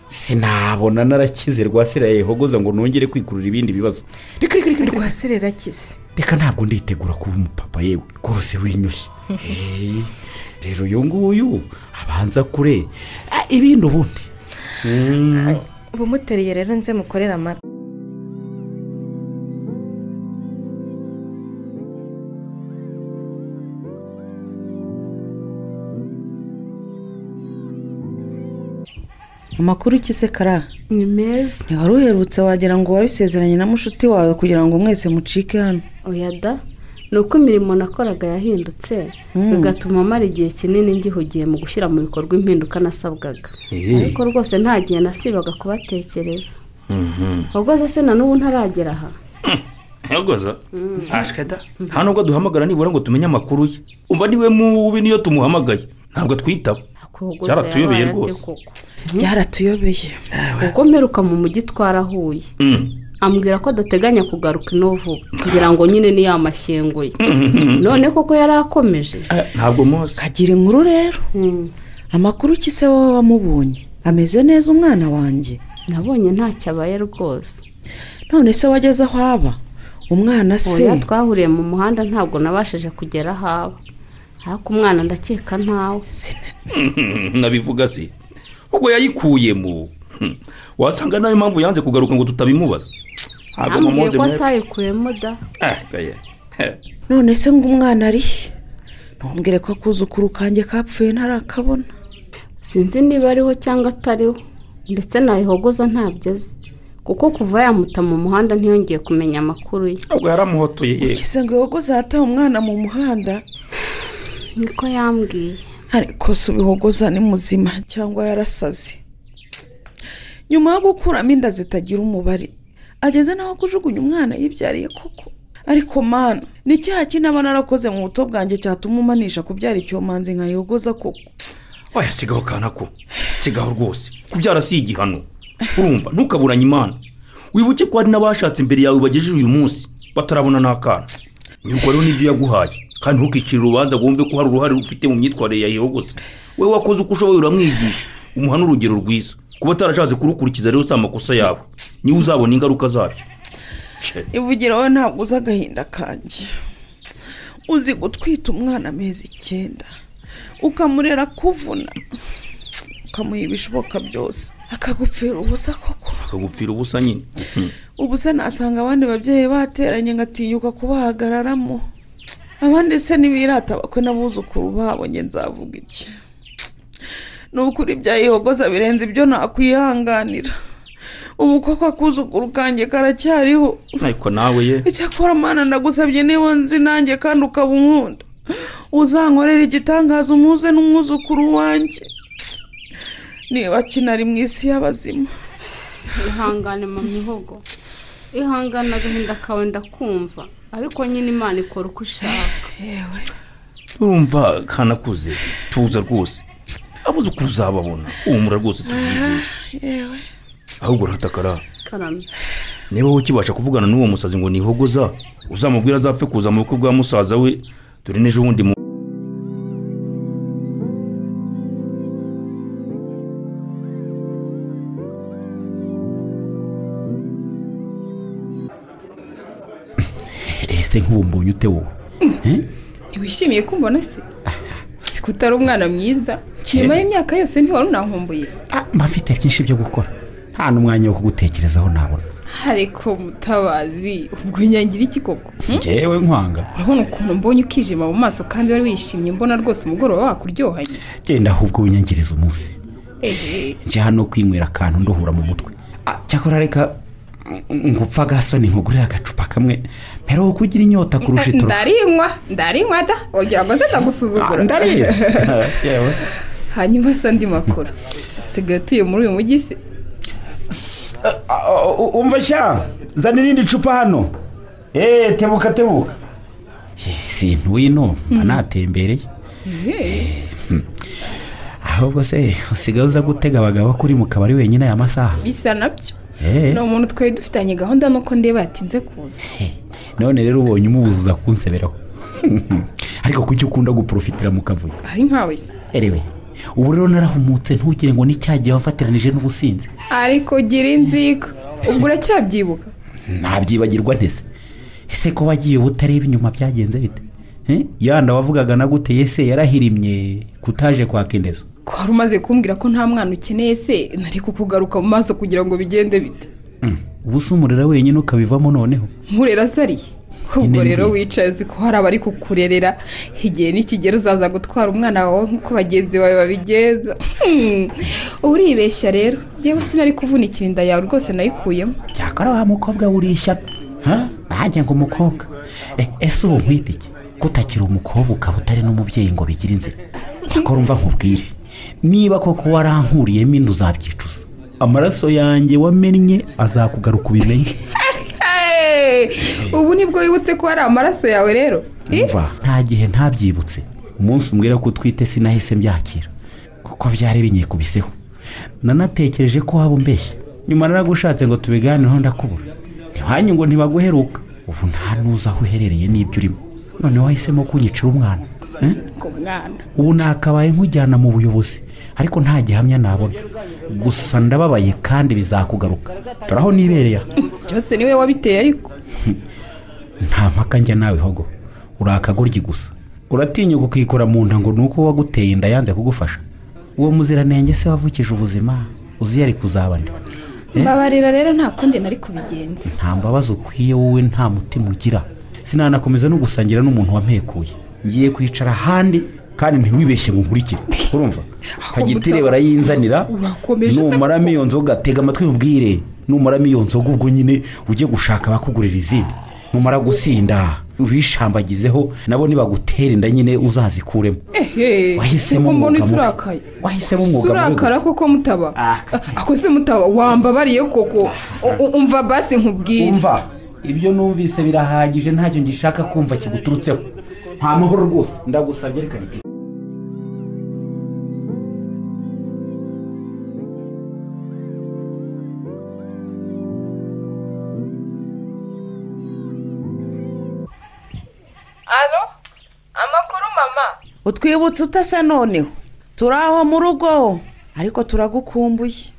sinabona narakize rwasira yehogoza ngo nongere kwikurura ibindi bibazo reka reka reka reka rwaserera akize reka ntabwo nditegura kuba umupapa yewe rwose winyoshye Eh, rero uyu nguyu abanza kure Ah, ibindi ubundi ubumutereye rero nze mukorere amata amakuru iki se kara ni meza ntiwari uherutse wagira ngo wabisezeranye na mushuti wawe kugira ngo mwese mucike hano oya da ni uko imirimo nakoraga yahindutse bigatuma mara igihe kinini ngihugiye mu gushyira mu bikorwa impinduka nasabwaga ariko rwose nta gihe nasibaga kubatekereza ahubwo se na n'ubu ntaragera aha ntagoza ntashweda nta nubwo duhamagara nibura ngo tumenye amakuru ye umva niwe mubi niyo tumuhamagaye ntabwo atwitaba Ahubwo yabaye Byaratuyobeye ate rwose. koko? byaratuyobeye ubwo mperuka mu mujyi twarahuye ambwira ko adateganya kugaruka ino vuba kugira ngo nyine niyo yamashyinguye none koko yari akomeje Eh, ntabwo mose kagira inkuru rero Mm. amakuru iki se wowe wamubonye ameze neza umwana wanjye nabonye ntacyo abaye rwose none se wageze aho aba umwana se oya twahuriye mu muhanda ntabwo nabashije kugera aho aba ariko umwana ndakeka ntawe nabivuga se ubwo yayikuyemo Hmm. wasanga nayo mpamvu yanze kugaruka ngo tutabimubaza ntabwo ambwiye mamoze ko mwebwe atayikuyemo da Ah, oya. Eh, none se ngo umwana ari he? ntumbwire ko akuzukuru kanjye kapfuye ntarakabona sinzi niba ariho cyangwa atariho ndetse nayihogoza ntabyo azi kuko kuva yamuta mu muhanda ntiyongeye kumenya amakuru ye ntabwo yaramuhotoye ye kise ngo ihogoza yataye umwana mu muhanda niko yambwiye ariko si ubihogoza ni muzima cyangwa yarasaze nyuma yo gukuramo inda zitagira umubare ageze naho kujugunya umwana yibyariye koko ariko mana ni icyaha ki naba narakoze mu buto bwanjye cyatuma umanisha kubyara icyomanzi nka yogoza koko oya sigaho kana ko sigaho rwose kubyara si igihano urumva ntukaburanye imana wibuke ko hari n'abashatse imbere yawe bagejeje uyu munsi batarabona n'akana nyuko rero n'ibyo yaguhaye kandi ntukicire urubanza ngo wumve ko hari uruhare ufite mu myitwarire ya yogose wowe wakoze uko ushoboye uramwigisha umuha n'urugero rwiza kuba atarashatse kurukurikiza rero si amakosa yawe niwe uzabona ingaruka zabyo Ce. ivugira wowe ntabwo uzi agahinda kanjye uzi gutwita umwana amezi icyenda ukamurera kuvuna ukamuha ibishoboka byose akagupfira ubusa koko akagupfira ubusa nyine Hmm. ubu se nasanga abandi babyeyi bateranye ngatinyuka kubahagararamo abandi se ntibirata bakwe n'abuzukuru babonye nzavuga iki ni ukuri byayihogoza birenze ibyo nakwihanganira ubu koko akuzukuru kanjye karacyariho ariko nawe ye icyakora mana ndagusabye niba nzi nanjye kandi ukaba unkunda uzankorera igitangaza umuze n'umwuzukuru wanjye niba kinari mu isi y'abazima ihangane mu mihogo ihangana agahinda kawe ndakumva ariko nyine imana ikora uko ishaka yewe urumva kanakuze tuza rwose abuzukuru uzababona uhumura rwose tubyizeye yewe ahubwo urahatakara karamye niba wowe ukibasha kuvugana n'uwo musazi ngo nihogoza uzamubwira azapfe kuza mu bukwe bwa musaza we dore n'ejo bundi mu ese nk'ubu mbonye ute wowe Eh? ntiwishimiye ko umbona se uzi ko utari umwana mwiza nyuma y'imyaka yose ntiwari unankumbuye Ah, mba mfite byinshi byo gukora nta n'umwanya wo kugutekerezaho nabona ariko mutabazi ubwo nyangira iki koko hmm? ngewe nkwanga urabona ukuntu mbonye ukijima mu maso kandi wari wishimye mbona rwose umugoroba wakuryohanye genda ahubwo winyangiriza umunsi nje hano kwinywera akantu nduhura mu mutwe Ah, cyakora reka ngupfa agasoni nkugurire agacupa kamwe mbere wo kugira inyota kurusha iturufu ndarinywa ndarinywa da wagira ngo se Ah, ndagusuzugura ndarizi yewe hanyuma se andi makuru usigaye utuye muri uyu mujyi se Ah, u- umva sha zana irindi cupa hano eee tebuka tebuka sintu wino mba natembereye Hmm. ahubwo se usigaye uza gutega abagabo ko uri mu kabari wenyine aya masaha bisa nabyo Eh. ni umuntu twari dufitanye gahunda nuko ndeba yatinze kuza none rero ubonye umubuza kunseberaho ariko kuki ukunda guporofitira mu kavuyo ari nkawe se erewe ubu rero narahumutse ntugire ngo ni cya gihe wamfatiranije n'ubusinzi ariko gira inzika ubwo uracyabyibuka ntabyibagirwa ntese ese ko wagiye utareba inyuma byagenze bite Eh? yanda wavugaga na gute yese yarahirimye kutaje kwa kendezo ko wari umaze kumbwira ko nta mwana ukeneye se nari kukugaruka mu maso kugira ngo bigende bite Mm. ubu se umurera wenyine ukabivamo noneho nkurera sariye ubwo Nyine rero mbi. wicaye uzi ko hari abari kukurerera igihe n'ikigero uzaza gutwara umwana wawe nk'uko bagenzi bawe babigenza Hmm. uribeshya rero yewe sinari kuvunikira inda yawe rwose nayikuyemo cyakora wa mukobwa urishyano Ha? nanjye ngo umukobwa Eh, ese ubu nkwita iki kutakira umukobwa ukaba utari n'umubyeyi ngo bigire inzira cyakora umva nkubwire niba koko warankuriyemo inda uzabyicuza amaraso yanjye wamennye azakugaruka ubimenye Hey! ubu nibwo wibutse ko hari amaraso yawe rero Eh? mva nta gihe ntabyibutse umunsi umbwira ko utwite sinahise mbyakira kuko byari binyikubiseho nanatekereje ko waba umbeshya nyuma naragushatse ngo tubiganireho ndakubura ntiwanyu ngo ntibaguheruka ubu nta n'uzi aho uherereye n'ibyo urimo none wahisemo kunyicira umwana eh? ku mwana ubu nakabaye nkujyana mu buyobozi ariko nta gihamya nabona gusa ndababaye kandi bizakugaruka turaho nibereye aha byose niwe wabiteye ariko nta mpaka njya nawe hogo uri akagoryi gusa uratinyuka ukikora mu nda ngo ni uko uwaguteye inda yanze kugufasha uwo muziranenge se wavukije ubuzima uzi yari kuzaba nde mbabarira rero nta kundi nari kubigenza nta mbabazi ukwiye wowe nta mutima ugira sinanakomeza no gusangira n'umuntu wampekuye ngiye kwicara ahandi kandi ntiwibeshye ngo nkurikire urumva fagitire barayinzanira Urakomeje se numaramo koko? iyo nzoga tega amatwi mubwire numaramo iyo nzoga ubwo nyine ujye gushaka abakugurira izindi numara gusinda ubishambagizeho nabo nibagutera inda nyine uzazikuremo ehe Wahisemo kuko mbona umwuga isi mubi. urakaye Wahisemo umwuga mubi urakara gusa. koko mutaba Ah. A- ako se mutaba wambabariye koko U- u- umva basi nkubwire umva ibyo numvise birahagije ntacyo ngishaka kumva kiguturutseho nta mahoro rwose ndagusabye reka nige alo amakuru mama utwibutse utasa noneho turi aho mu rugo ariko turagukumbuye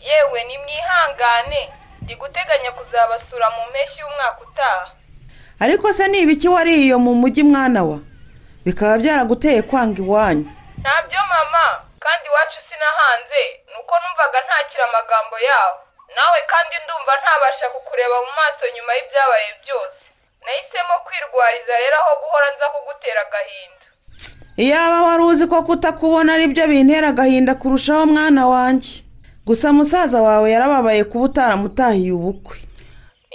yewe nimwihangane ndi guteganya kuzabasura mu mpeshyi y'umwaka utaha ariko se ni ibiki wariye mu mujyi mwana wa bikaba byaraguteye kwanga iwanyu ntabyo mama kandi iwacu sinahanze ni uko numvaga ntakira amagambo yawe nawe kandi ndumva ntabasha kukureba mu maso nyuma y'ibyabaye byose nahisemo kwirwariza rero aho guhora nza kugutera agahinda iyaba wari uzi ko kutakubona ari byo bintera agahinda kurushaho mwana wanjye gusa musaza wawe yarababaye kuba utaramutahiye ubukwe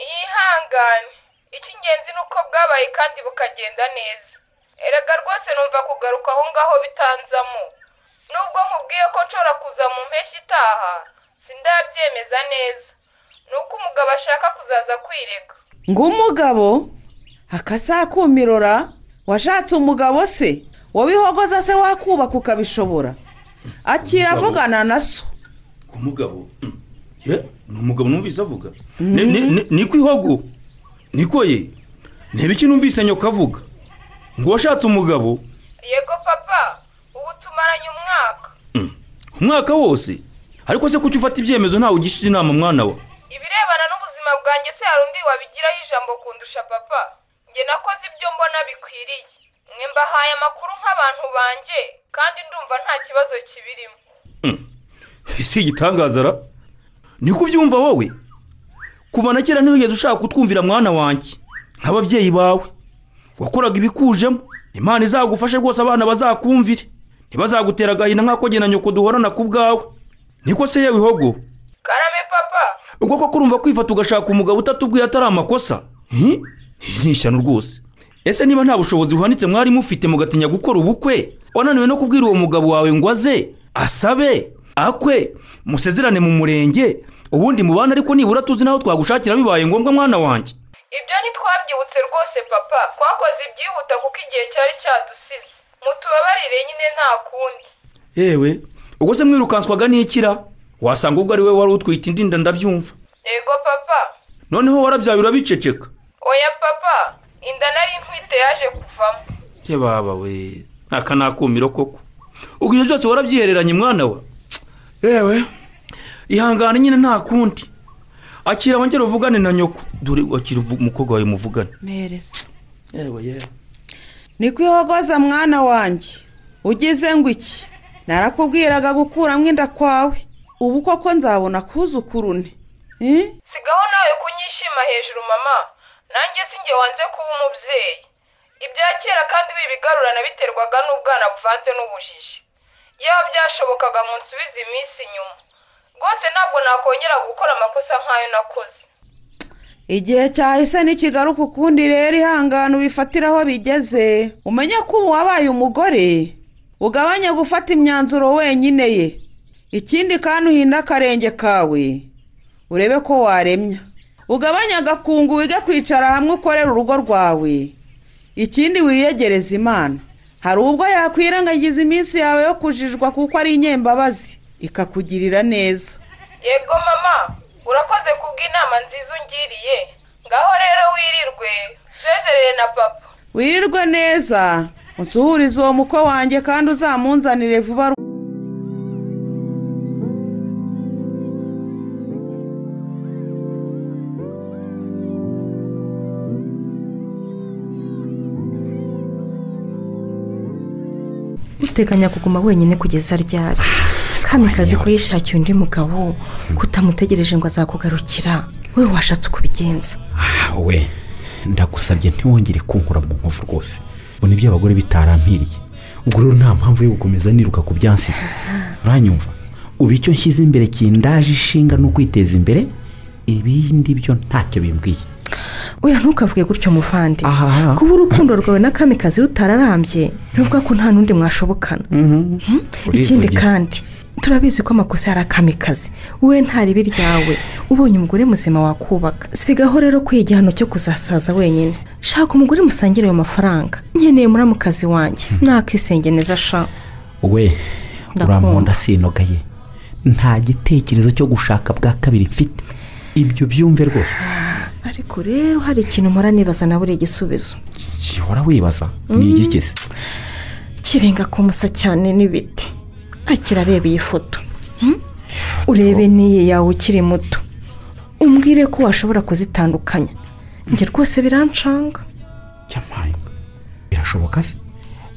yihangane icy'ingenzi ni uko bwabaye kandi bukagenda neza erega rwose numva kugaruka aho ngaho bitanzamo nubwo nkubwiye ko nshobora kuza mu mpeshyi itaha sindabyemeza neza ni uko umugabo ashaka kuzaza kwirega ngo umugabo akazakumirora washatse umugabo se wabihogoza se wakubaka ukabishobora akira Umugabo. avugana na so umugabo mm, ye ni umugabo numvise avuga Ni- ni- ni- ni ku ihogo niko ye ntebe iki numvise nyoka avuga ngo washatse umugabo yego papa ubu tumaranye umwaka umwaka wose ariko se kuki ufata ibyemezo ntawe ugishije inama mwana wa ibirebana n'ubuzima bwanjye se hari undi wabigiraho ijambo kundusha papa njye nakoze ibyo mbona bikwiriye mwe mbahaye amakuru nk'abantu banjye kandi ndumva nta kibazo kibirimo si igitangaza ra niko ubyumva wowe kuva na kera ntiwigeze ushaka kutwumvira mwana wanjye nk'ababyeyi bawe wakoraga ibikujemo imana izagufashe rwose abana bazakumvire ntibazagutera agahinda nk'ako jye na nyoko duhorana ku bwawe niko se yewe ihogo karame papa ubwo koko urumva kwifata ugashaka umugabo utatubwiye atari amakosa hi ni ishyano rwose ese niba nta bushobozi buhanitse mwari mufite mugatinya gukora ubukwe wananiwe no kubwira uwo mugabo wawe ngo aze asabe akwe musezerane mu murenge ubundi mubana ariko nibura tuzi n'aho twagushakira bibaye ngombwa mwana wanjye ibyo ntitwabyibutse rwose papa twakoze ibyihuta kuko igihe cyari cyadusize mutubabarire nyine nta kundi yewe ubwo se mwirukanswaga n'ikira wasanga ubwo ari we wari utwite indinda ndabyumva yego papa noneho warabyaye urabiceceka oya papa inda nari ntwite yaje kuvamo ye baba we aka ni akumiro koko ubwo ibyo byose warabyihereranye mwana wa yewe ihangane nyine nta kundi akira wongere uvugane na nyoko dore akira uvu- umukobwa wawe muvugane mpereza yewe yewe ni kwihogoza mwana wanjye ugize ngo iki narakubwiraga gukuramo inda kwawe ubu koko nzabona kuzukurune Eh? sigaho nawe kunyishima hejuru mama nanjye si njye wanze kuba umubyeyi ibya kera kandi wibigarurana biterwaga n'ubwana buvanze n'ubujiji yaba byashobokaga mu nsubiza iminsi inyuma rwose ntabwo nakongera gukora amakosa nk'ayo nakoze igihe cyahise ntikigaruka ukundi rero ihangane ubifatire aho bigeze umenye ko ubu wabaye umugore ugabanye gufata imyanzuro wenyine ye ikindi kandi uhinde akarenge kawe urebe ko waremya ugabanye agakungu wige kwicara hamwe ukorera urugo rwawe ikindi wiyegereze imana hari ubwo yakwirengagiza iminsi yawe yo kujijwa kuko ari inyembabazi ikakugirira neza yego mama urakoze kubw'inama nziza ungiriye ngaho rero wirirwe sezerere na papa wirirwe neza unsuhurize uwo muko wanjye kandi uzamunzanire vuba uteganya kuguma wenyine kugeza ryari kamikazi ko yishakiye undi mugabo kutamutegereje ngo azakugarukira we washatse kubigenza Ah, we ndagusabye ntiwongere kunkura mu nkovu rwose ngo nibyo abagore bitarampiriye ubwo rero nta mpamvu yo gukomeza niruka ku byansize uranyumva ubu icyo nshyize imbere kindaje ishinga no kwiteza imbere ibindi byo ntacyo bimbwiye oya ntukavuge gutyo muvandi Aha. kuba urukundo rwawe na kamikazi rutararambye ntuvuga ko nta n'undi mwashobokana Hmm? Urivugira. ikindi kandi turabizi ko amakosa yari akamikazi wowe nta ribi ryawe ubonye umugore muzima wakubaka sigaho rero kwiha igihano cyo kuzasaza wenyine shaka umugore musangire ayo mafaranga nkeneye muramukazi wanjye nakisenge neza sha we Ndakumva. uramponda sinogaye nta gitekerezo cyo gushaka bwa kabiri mfite ibyo byumve rwose ariko rero hari ikintu mpora nibaza nawe uri igisubizo gihora wibaza ni igikese kirenga kumusa cyane n'ibiti akira areba iyi foto Hmm? urebe n'iyi yawe ukiri muto umbwire ko washobora kuzitandukanya njye rwose birancanga cyamaye birashoboka se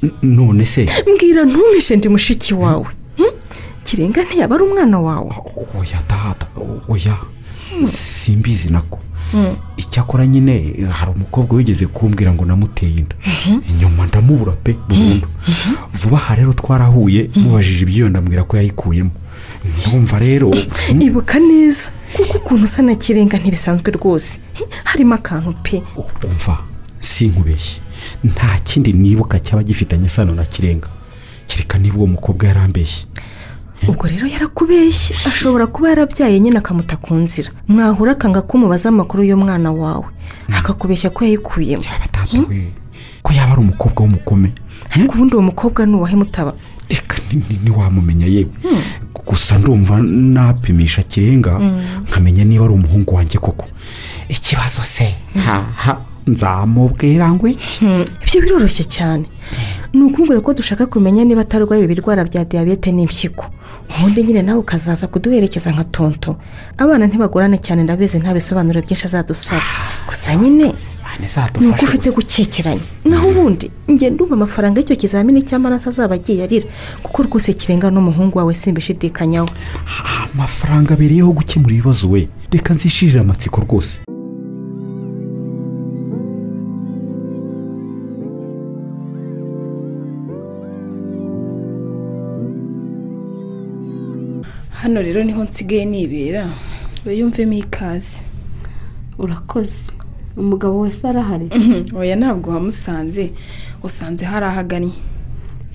N- none se mbwira ntumishe ndi mushiki wawe Hmm? kirenga ntiyaba ari umwana wawe oya data oya simbizi nako icyakora nyine hari umukobwa wigeze kumbwira ngo namuteye inda inyuma ndamubura pe burundu vuba aha rero twarahuye mubajije iby'iyo ndambwira ko yayikuyemo ndumva rero mm, ibuka neza kuko ukuntu usa na kirenga ntibisanzwe rwose Hmm? harimo akantu pe umva sinkubeshye nta kindi nibuka cyaba gifitanye isano na kirenga kereka niba uwo mukobwa yarambeshye ubwo rero yarakubeshye ashobora kuba yarabyaye nyine akamuta ku nzira mwahura akanga kumubaza amakuru y'umwana wawe akakubeshya ko yayikuyemo batata we ko yaba ari umukobwa w'umukome ariko ubundi uwo mukobwa ni uwahe mutaba reka ni- ni- ntiwamumenya yewe gusa ndumva napimisha kirenga nkamenya niba ari umuhungu wanjye koko ikibazo se haha nzamubwira ngo iki Hmm, ibyo biroroshye cyane ni ukubwira ko dushaka kumenya niba atarwaye ibirwara bya diyabete n'impyiko ubundi nyine nawe ukazaza kuduherekeza nka tonto abana ntibagorane cyane ndabizi nta bisobanuro byinshi azadusaba gusa nyine mane ni uko zadufashe ufite gukekeranya naho ubundi ngenda ndumva amafaranga y'icyo kizamini cy'amaraso azaba agiye arira kuko rwose kirenga n'umuhungu wawe simbishidikanyaho amafaranga abereyeho gukemura ibibazo we reka nzishirire amatsiko rwose hano rero niho nsigaye nibera wiyumvemo ikaze urakoze umugabo wese arahari oya ntabwo wamusanze usanze hari ahagannye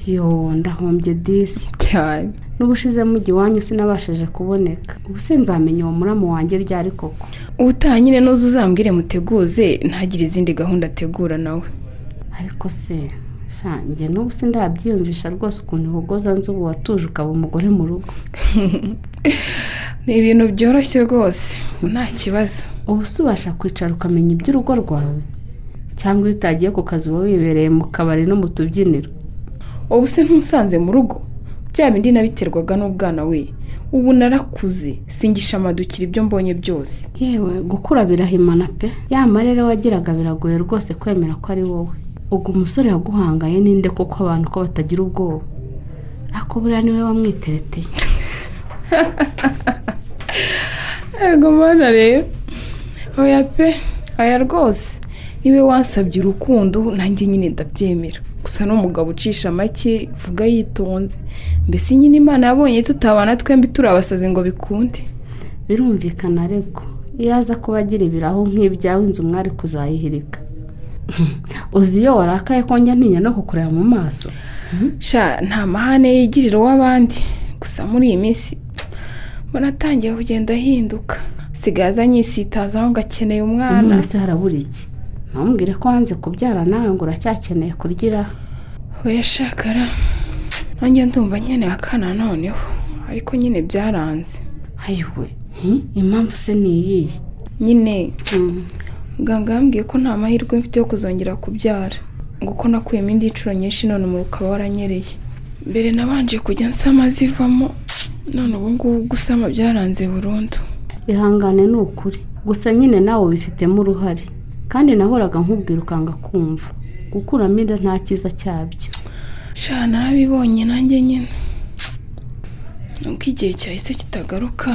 yo ndahombye disi cyane n'ubushize mujya iwanyu sinabashije kuboneka ubu se nzamenya uwo muramu wanjye ryari koko ubutaha nyine nuza uzambwire muteguze ntagire izindi gahunda ategura nawe ariko se sha njye n'ubu se ndabyiyumvisha rwose ukuntu ihogoza nzu ubu watuje ukaba umugore mu rugo ni ibintu byoroshye rwose nta kibazo ubu se ubasha kwicara ukamenya iby'urugo rwawe cyangwa iyo utagiye ku kazi uba wibereye mu kabari no mu tubyiniro ubu se ntusanze mu rugo bya bindi nabiterwaga n'ubwana we ubu narakuze singisha amadukira ibyo mbonye byose yewe gukura birahimana pe ya marere wagiraga biragoye rwose kwemera ko ari wowe ubwo umusore yaguhangaye ninde koko abantu ko batagira ubwoba ako buriya niwe wamwitereteye yego mana rero oya pe aya rwose niwe wansabye urukundo nanjye nyine ndabyemera gusa n'umugabo ucisha make vuga yitonze mbese nyine imana yabonye tutabana twembi turi abasazi ngo bikunde birumvikana ariko iyo aza kuba agira ibirahu nk'ibyawe inzu mwari kuzayihirika uzi iyo warakaye ko njya ntinya no kukureba mu maso sha nta mahane yigirira uw'abandi gusa muri iyi minsi mbona atangiye kugenda ahinduka asigaye aza anyisitaza aho ngo akeneye umwana none se harabura iki ntumbwire ko wanze kubyara nawe ngo uracyakeneye kuryiraho uyashakara nanjye ndumva nyine akana noneho ariko nyine byaranze ayiwe hi, impamvu se ni iyihe nyine Mm. muganga yambwiye ko nta mahirwe mfite yo kuzongera kubyara ngo ko nakuyemo indi nshuro nyinshi none umuriro ukaba waranyereye mbere nabanje kujya nsama zivamo none ubu ngubu gusama byaranze burundu ihangane ni ukuri gusa nyine nawe ubifitemo uruhare kandi nahoraga nkubwira ukanga kumva gukuramo inda nta cyiza cyabyo sha narabibonye nanjye nyine nuko igihe cyahise kitagaruka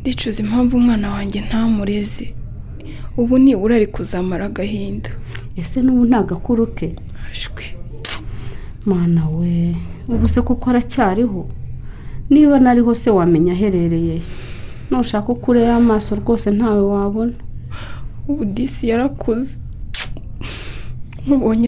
ndicuza impamvu umwana wanjye ntamureze ubu nibura ari kuzamara agahinda ese n'ubu nta gakuru ke ashwi mana we ubu se kuko aracyariho niba nariho se wamenya aherereye he nushaka uko ureba amaso rwose ntawe wabona ubu disi yarakuze mubonye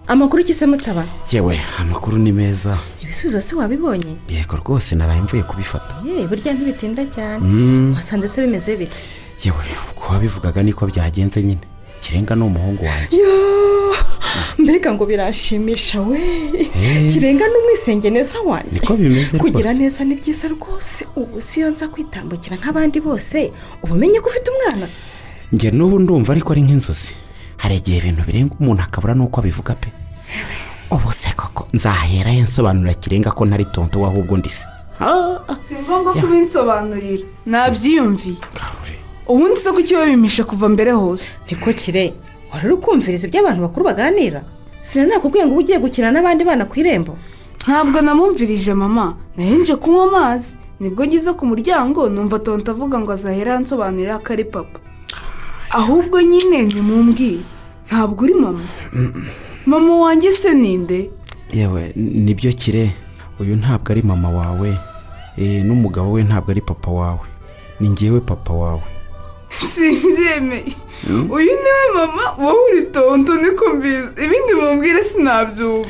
amakuru kise mutaba yewe amakuru ni meza ibisubizo se wabibonye yego rwose naraye mvuye kubifata ye burya ntibitinda cyane wasanze se bimeze bite yewe uko wabivugaga niko byagenze nyine kirenga ni umuhungu wanjye mbega ngo birashimisha we kirenga n'umwisenge neza wanjye niko bimeze kugira rwose neza ni byiza rwose ubu si iyo nza kwitambukira nk'abandi bose uba umenye ko ufite umwana njye n'ubu ndumva ariko ari nk'inzozi hari igihe ibintu birenga umuntu akabura n'uko abivuga pe ubu se koko nzahera ye nsobanurira kirenga ko ntari tonto we ahubwo ndi se si ngombwa ko ubinsobanurira nabyiyumviye ubundi se kuki wabimisha kuva mbere hose niko kire wari uri kumviriza ibyo abantu bakuru baganira sina nakubwiye ngo uba ugiye gukina n'abandi bana ku irembo ntabwo namumvirije mama nahinje kunywa amazi nibwo ngize ku muryango numva tonto avuga ngo azahera ansobanurira ko ari papa ahubwo nyine nimumbwire ntabwo uri mama mama wanjye se ninde yewe nibyo kire uyu ntabwo ari mama wawe eh, n'umugabo we ntabwo ari papa wawe ni ngewe papa wawe simbyemeye uyu niwe mama wowe uri tonto niko mbizi ibindi mubwire sinabyumva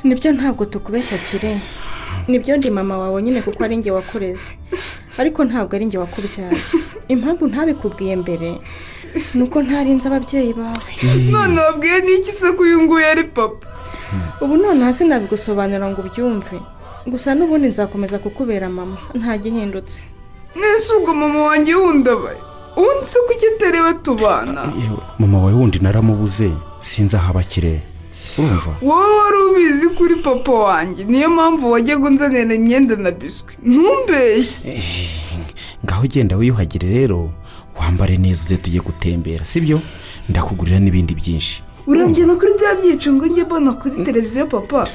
nibyo ntabwo tukubeshya kirenya nibyo ndi mama wawe nyine kuko ari njye wakureze ariko ntabwo ari njye wakubyaye impamvu ntabikubwiye mbere ni uko ntarinze ababyeyi bawe none wabwiye n'iki se ko uyu nguyu ari papa ubu nonaha sinabigusobanura ngo ubyumve gusa n'ubundi nzakomeza kukubera mama nta gihindutse mwese ubwo mama wanjye wundabaye ubundi se kuki atareba tubana yewe mama wawe wundi naramubuze sinzi aho aba akire urumva wowe wari ubizi kuri papa wanjye niyo mpamvu wajyaga unzanira imyenda na biswi ntumbeshye ngaho ugenda wiyuhagire rero wambare neza uze tujye gutembera sibyo ndakugurira n'ibindi byinshi urangena kuri bya byicungo njye mbona kuri televiziyo papa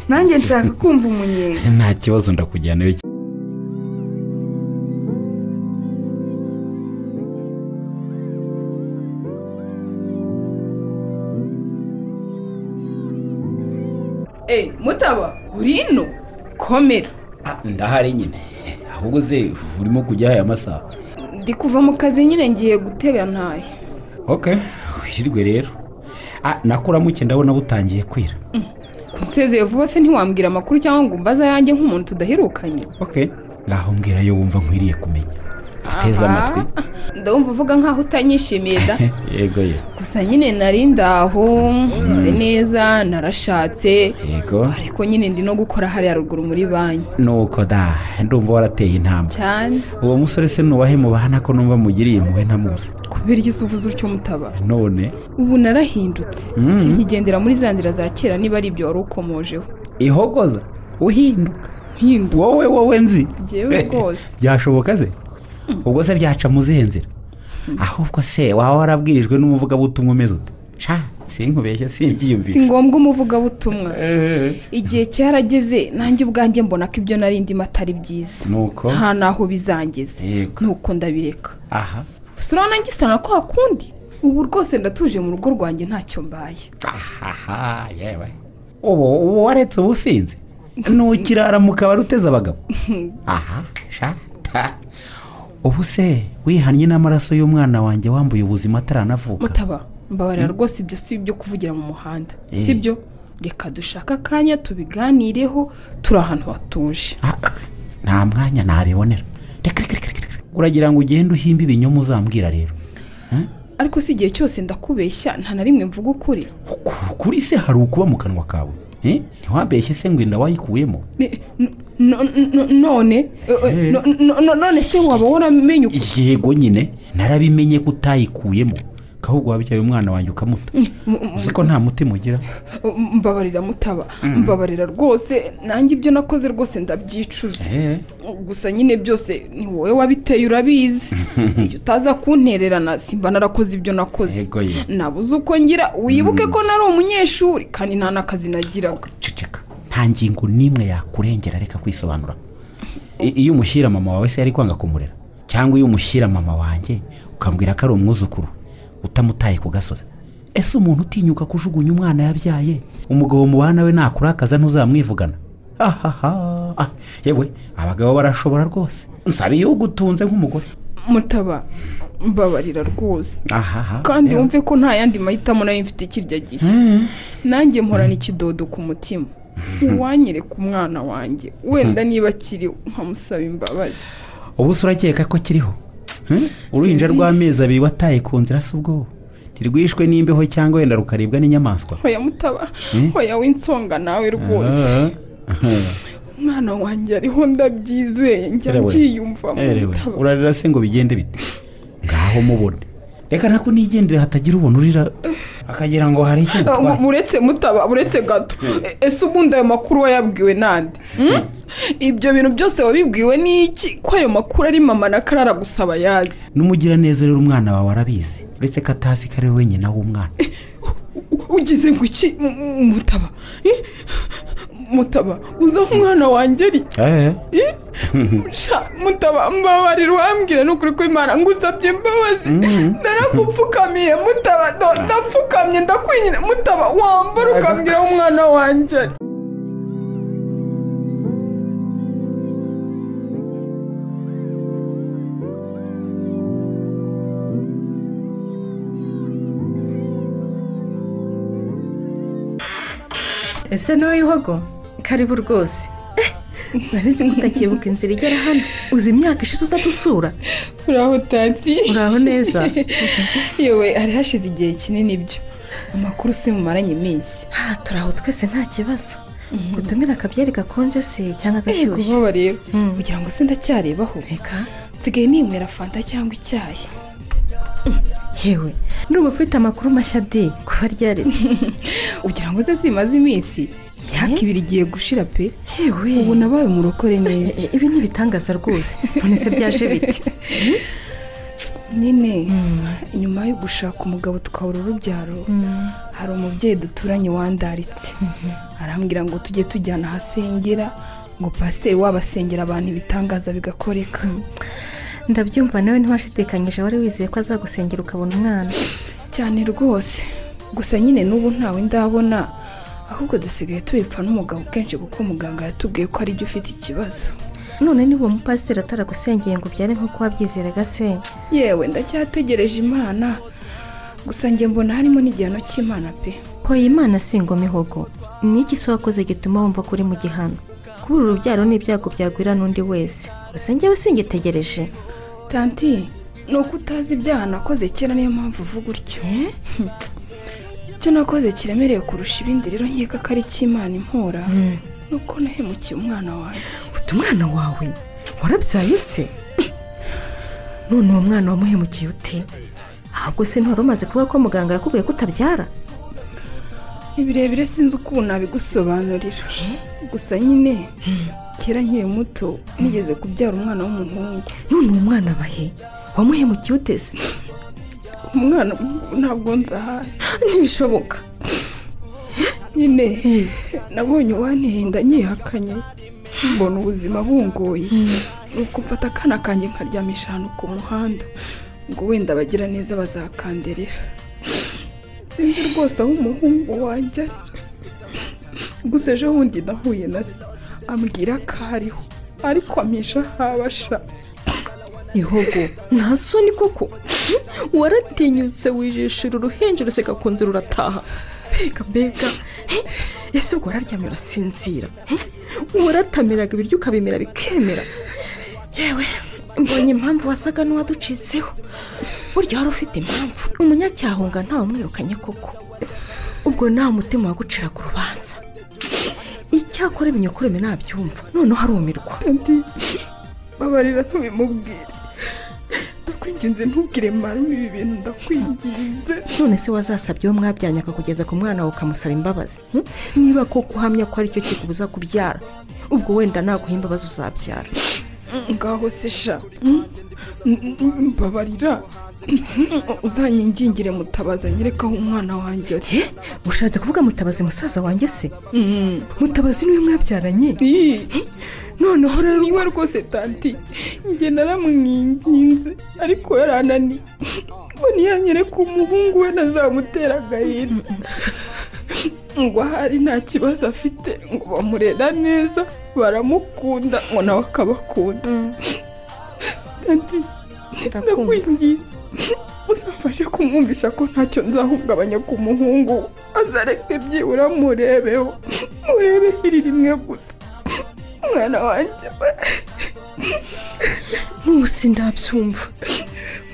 nanjye nshaka kumva umunyenga nta kibazo ndakujyana iyo eee mutaba uri ino komera ndahari nyine ahubwo uze urimo kujya aya masaha ndi kuva mu kazi nyine ngiye gutega ntaye ok wirirwe rero nakuramuke ndabona butangiye kwira kunsezeye vuba se ntiwambwira amakuru cyangwa ngo umbaze ayanjye nk'umuntu tudaherukanye ok ngaho mbwira yo wumva nkwiriye kumenya uteze Aha. amatwi ndumva uvuga nkaho utanyishimiye da yego ye gusa nyine nari ndaho meze neza narashatse yego ariko nyine ndi no gukora hariya ruguru muri banki nuko da ndumva warateye intambwe cyane uwo musore se nuwahe mubahana ko numva mugiriye impuhwe ntamuzi kubera iyo usuvuze utyo mutabara none ubu narahindutse Mm. sinkigendera muri za nzira za kera niba ari ibyo wari ukomojeho ihogoza uhinduka Hindu- wowe wowe nzi Njyewe rwose. byashoboka se ubwo se byaca mu zihe nzira ahubwo se waba warabwirijwe n'umuvugabutumwa umeze ute sha sinkubeshye si simbyiyumvisha ngombwa umuvugabutumwa Eh, igihe cyarageze nanjye ubwanjye mbona ko ibyo nari ndimo atari byiza nuko nta naho bizangeze Yego. nuko ndabireka aha gusa urabona ngisa na kwa kundi ubu rwose ndatuje mu rugo rwanjye ntacyo mbaye aha yewe ubu ubu waretse ubusinzi ntukirara mu kabari uteze abagabo aha sha ta. ubu se wihannye n'amaraso y'umwana wanjye wambuye ubuzima ataranavuka mutaba mbabarira rwose ibyo si ibyo kuvugira mu muhanda Eh. si byo reka dushake akanya tubiganireho turi ahantu hatuje Ah, nta mwanya nabibonera reka reka reka reka reka. uragira ngo ugende uhimbe ibinyoma uzambwira rero ariko si igihe cyose ndakubeshya nta na rimwe mvuga ukuri Ku- kuri se hari ukuba mu kanwa kawe Eh, ntiwabeshye se ngo inda wayikuyemo Ni- n- no- no- none eh, eh, Eh. no- no- no- none se waba waramenye uko yego nyine narabimenye ko utayikuyemo kahubwo wabyaye umwana wanjye ukamuta uzi ko nta mutima ugira mbabarira mutaba mbabarira rwose nanjye ibyo nakoze rwose ndabyicuza Eh, gusa nyine byose ni wowe wabiteye urabizi iyo utaza kuntererana simba narakoze ibyo nakoze Yego ye. nabuze uko ngira wibuke ko nari umunyeshuri kandi nta n'akazi nagiraga ceceka nta ngingo n'imwe yakurengera reka kwisobanura I- iyo umushyira mama wawe se yari kwanga kumurera cyangwa iyo umushyira mama wanjye ukambwira ko ari umwuzukuru utamutaye ku gasozi ese umuntu utinyuka kujugunya umwana yabyaye umugabo mubana we nakurakaza ntuzamwivugana ahaha Ah, yewe abagabo barashobora rwose nsaba iyo ugutunze nk'umugore mutaba mbabarira rwose ahaha kandi yewe. wumve ko nta yandi mahitamo nayo mfite ikirya gishya nanjye mporana ikidodo ku mutima uwanyereka umwana wanjye wenda niba akiriho nkamusaba imbabazi ubu se urakeka ko kiriho Hmm? uruhinja rw'amezi abiri wataye ku nzira se ubwo ntirwishwe n'imbeho cyangwa wenda rukaribwa n'inyamaswa hoya mutaba hoya w'insonga nawe rwose umwana wanjye ariho ndabyizeye njya Erewe. mbyiyumvamo Erewe, mutaba. urarira se ngo bigende bite ngaho mubone reka nako nigendere hatagira ubona urira akagira ngo hari icyo Ah, gutwara mu- muretse mutaba uretse gato E- ese ubundi ayo makuru wayabwiwe nande Hmm? ibyo bintu byose wabibwiwe n'iki ko ayo makuru ari mama na karara gusa bayazi n'umugiraneza rero umwana wawe arabizi uretse ko atazi ko ari we wenyine w'umwana U- u- ugize ngo iki M- m- mutaba Eh? mutaba uzi aho umwana wanjye ari Eh? Sha, mutaba mbabarira wambwira nukuri ko imana ngusabye imbabazi narakupfukamiye mutaba ndo- ndapfukamye ndakwinyina mutaba wambara ukambwira aho umwana wanjye ari ese ntuyihogo karibu rwose narenze ko utakibuka inzira igera hano uzi imyaka ishize utadusura uraho tati uraho neza yewe hari hashize igihe kinini ibyo amakuru si mumaranye iminsi aha turaho twese nta kibazo utumira akabyeri gakonje se cyangwa agashyushye kuba rero kugira ngo se ndacyarebaho reka nsigaye ninywera fanta cyangwa icyayi yewe ndumva ufite amakuru mashya de kuba ryarese ugira ngo ze zimaze iminsi imyaka ibiri igiye gushira pe yewe ubu nabaye umurokore neza ibi ni ibitangaza rwose none se byaje biti nyine nyuma yo gushaka umugabo tukabura urubyaro hari umubyeyi duturanye wandaritse arambwira ngo tujye tujyana ahasengera ngo pasiteri wabasengera abantu ibitangaza bigakoreka ndabyumva nawe ntiwashidikanyije wari wizeye ko azagusengera ukabona umwana cyane rwose gusa nyine n'ubu ntawe ndabona ahubwo dusigaye tubipfa n'umugabo kenshi kuko muganga yatubwiye ko ari ufite ikibazo none niba uwo mupasiteri ataragusengeye ngo ubyare nk'uko wabyizeraga se yewe ndacyategereje imana gusa njye mbona harimo n'igihano cy'imana pe hoya imana si ingoma ihogo ni iki se wakoze gituma wumva ko uri mu gihano kubura urubyaro n'ibyago byagwira n'undi wese gusa njyewe singitegereje tanti ni uko utazi ibyaha nakoze kera niyo mpamvu uvuga utyo icyo nakoze kiremereye kurusha ibindi rero nkeka ko ari icy'imana impora nuko nahemukiye umwana wanjye utu umwana wawe warabyaye se none uwo mwana wamuhemukiye ute ahubwo se ntiwari umaze kuvuga ko muganga yakubwiye ko utabyara ni birebire sinzi uko ubu nabigusobanurira gusa nyine kera nkiri muto nigeze kubyara umwana w'umuhungu none uwo mwana bahe wamuhemukiye ute se umwana ntabwo nzahaye ntibishoboka nyine nabonye uwantinda nyihakanye mbona ubuzima bungoye nuko mfata akana kanjye nkaryamisha ahantu ku muhanda ngo wenda abagira neza bazakanderera sinzi rwose aho umuhungu wanjye ari gusa ejo bundi nahuye na se ambwira ko ariho ariko amisha habasha ihogo nta soni koko waratinyutse wijishira uruhinja uruseka ku nzira urataha mbega mbega ese ubwo wararyamye urasinzira waratamiraga ibiryo ukabimera bikemera yewe mbonye impamvu wasaga n'uwaducitseho burya wari ufite impamvu umunyacyaha ntawe umwirukanye koko ubwo nta mutima wagucira ku rubanza icyakora ibinyokureme nabyumva noneho arumirwa babarira ntubimubwire ndakwinginze ntubwire marume ibi bintu ndakwinginze none se wazasabye uwo mwabyanyaga akakugeza ku mwana wawe ukamusaba imbabazi hmm? niba koko uhamya ko aricyo kikubuza kubyara ubwo wenda naguha imbabazi uzabyara ngaho se sha mbabarira uzanyingingire mutabaza nyereka aho umwana wanjye ari Eh, ushatse kuvuga mutabazi musaza wanjye se mutabazi niwe mwabyaranye Ii, noneho rero niwe rwose tanti njye naramwinginze ariko yarananiye ngo ntiyanyereke umuhungu we nazamutera agahinda ngo ahari nta kibazo afite ngo bamurera neza baramukunda ngo nawe akabakunda tanti ndakwingiye uzamfashe kumwumvisha ko ntacyo nzahungabanya ku muhungu we azareke byibura murebeho murebe iri rimwe gusa umwana wanjye n'ubu sindabyumva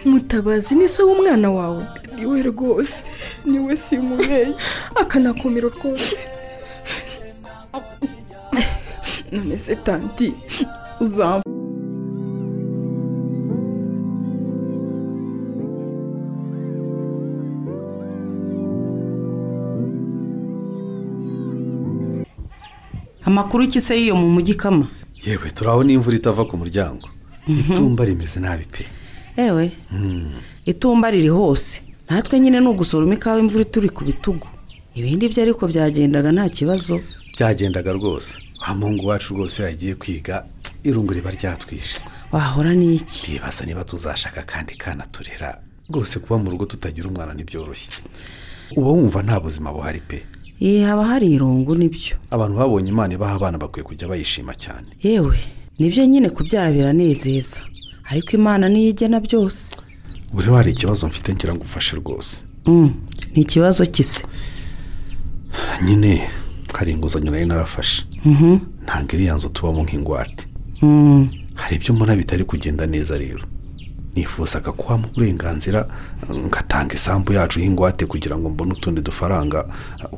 mutabazi ni se w'umwana wawe niwe rwose niwe simubeshye akanakumira rwose none se tanti uzamfasha amakuru iki se y'iyo mu mujyi kama yewe turabona imvura itava ku muryango itumba rimeze nabi pe ewe itumba riri hose natwe nyine ni ugusoroma ikawa imvura ituri ku bitugu ibindi byo ariko byagendaga nta kibazo byagendaga rwose wa muhungu wacu rwose yagiye kwiga irungu riba ryatwishe wahora n'iki twibaza niba tuzashaka akandi kana turera rwose kuba mu rugo tutagira umwana ntibyoroshye uba wumva nta buzima buhari pe iyi haba hari irungu nibyo abantu babonye imana ibaha abana bakwiye kujya bayishima cyane yewe nibyo nyine kubyara biranezeza ariko imana niyo igena byose buriho hari ikibazo mfite ngira ngo ufashe rwose Mm, ni ikibazo kise nyine hari inguzanyo nari narafashe ntabwo iriya nzu tubamo nk'ingwate hari ibyo mbona bitari kugenda neza rero nifuzaga kuhamo uburenganzira ngatanga isambu yacu y'ingwate kugira ngo mbone utundi dufaranga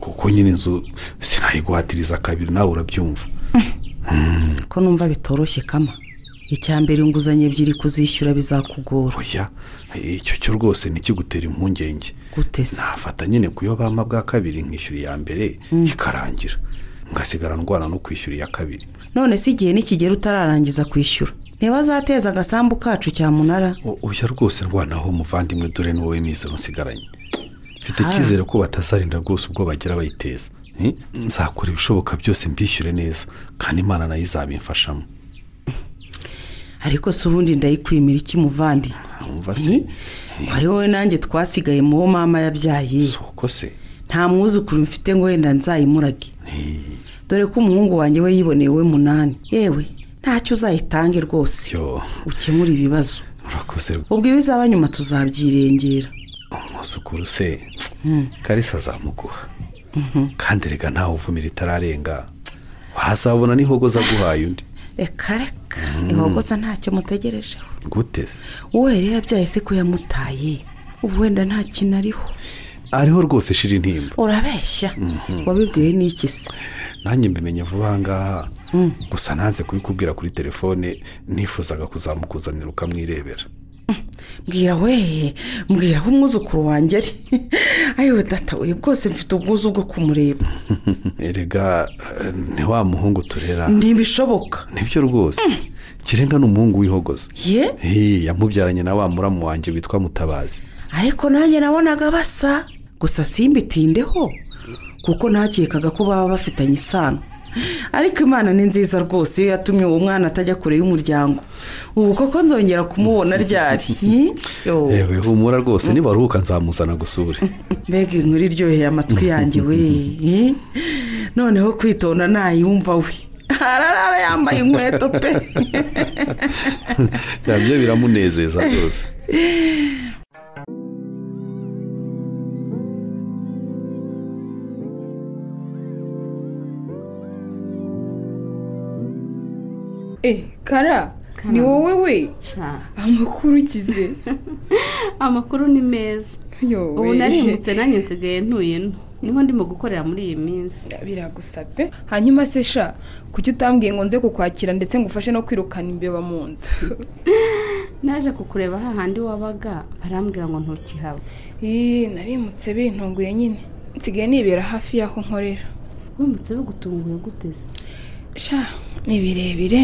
kuko nyine inzu sinayiguhatiriza kabiri nawe urabyumva ko numva bitoroshye kama icya mbere inguzanyo ebyiri kuzishyura bizakugora oya icyo cyo rwose ntikigutera impungenge gutese nafata nyine ku yo bampa bwa kabiri nkishyura iya mbere ikarangira ngasigara ndwana no kwishyura iya kabiri none se igihe nikigera utararangiza kwishyura niba azateza agasambu kacu cyamunara uya rwose ndwanaho umuvandimwe dore ni wowe mwiza nsigaranye mfite icyizere ko batazarinda rwose ubwo bagira bayiteza Eh, nzakora ibishoboka byose mbishyure neza kandi imana nayo izabimfashamo ariko si ubundi ndayikwimira iki muvandi wumva se wari wowe nanjye twasigaye mu wo mama yabyaye uko se nta mwuzukuru mfite ngo wenda nzayimurage dore ko umuhungu wanjye we yiboneye we munani yewe ntacyo uzayitange rwose yo ukemure ibibazo urakoze ubwo ibizaba nyuma tuzabyirengera umwuzukuru se Mm. karisa azamuguha kandi reka ntawe uvumira itararenga wazabona n'ihogo zaguhaye undi reka reka ihogoza ntacyo mutegerejeho gute se uwo yari yabyaye se ko yamutaye ubu wenda nta kintu ariho ariho rwose shira intimba urabeshya Mhm. wabibwiwe n'iki se nanjye mbimenye vuba aha ngaha gusa nanze kubikubwira kuri telefone nifuzaga kuzamukuzanira ukamwirebera mbwira we mbwira aho umwuzukuru wanjye ari ayiwe data we bwose mfite ubwuzu bwo kumureba erega eh, ni wa muhungu turera ntibishoboka nibyo rwose kirenga ni umuhungu wihogoza ye Hi, yamubyaranye na wa muramu wanjye witwa mutabazi ariko nanjye nabonaga basa gusa simbitindeho kuko ntakekaga ko baba bafitanye isano ariko imana ni nziza rwose iyo yatumye uwo mwana atajya kure y'umuryango ubu koko nzongera kumubona ryari hi? Yo. yewe humura rwose nibaruhuka nzamuzana gusure mbega inkuru iryoheye amatwi yanjye we eh? noneho kwitonda ntayumva we ararara yambaye inkweto pe nabyo biramunezeza rwose Eh, kara ni wowe we amakuru ukize amakuru ni meza ubu narimbutse nanjye nsigaye ntuye nto niho ndimo gukorera muri iyi minsi biragusabye hanyuma se sha kuki utambwiye ngo nze kukwakira ndetse ngo ufashe no kwirukana imbeba mu nzu naje kukureba hahandi wabaga barambwira ngo ntukihaba Ih, narimutse bintunguye nyine nsigaye nibera hafi y'aho nkorera wimutse bigutunguye gute se sha ni birebire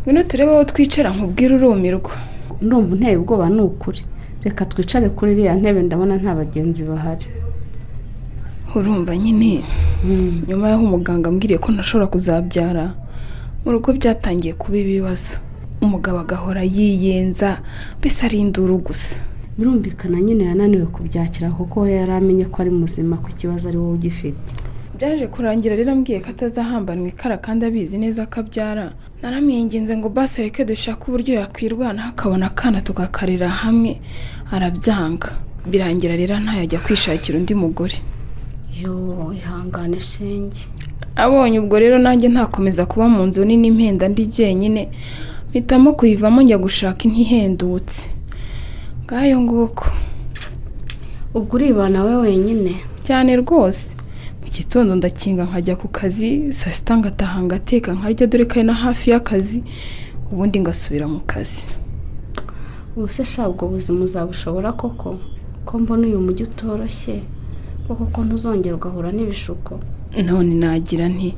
ngwino turebe aho twicara nkubwire urumirwa ndumva unteye ubwoba ni ukuri reka twicare kuri iriya ntebe ndabona nta bagenzi bahari urumva nyine nyuma y'aho umuganga ambwiriye ko ntashobora kuzabyara mu rugo byatangiye kuba ibibazo umugabo agahora yiyenza mbese ari induru gusa birumvikana nyine yananiwe kubyakira kuko we yari amenye ko ari muzima ku kibazo ari wowe ugifite byaje kurangira rero ambwiye ko atazahambanwa ikara kandi abizi neza ko abyara naramwinginze ngo basi areke dushake uburyo yakwirwanaho akabona akana tugakarira hamwe arabyanga birangira rero ntayajya kwishakira undi mugore yo ihangane shenge abonye ubwo rero nanjye ntakomeza kuba mu nzu nini impenda ndi jyenyine mpitamo kuyivamo njya gushaka indi ihendutse ngayo nguko ubwo uribana we wenyine cyane rwose mu gitondo ndakinga nkajya ku kazi saa sita ngataha ngateka nkarya dore kari na hafi y'akazi ubundi ngasubira mu kazi ubu se sha ubwo buzima uzabushobora koko ko mbona uyu mujyi utoroshye ko koko ntuzongera ugahura n'ibishuko none nagira nti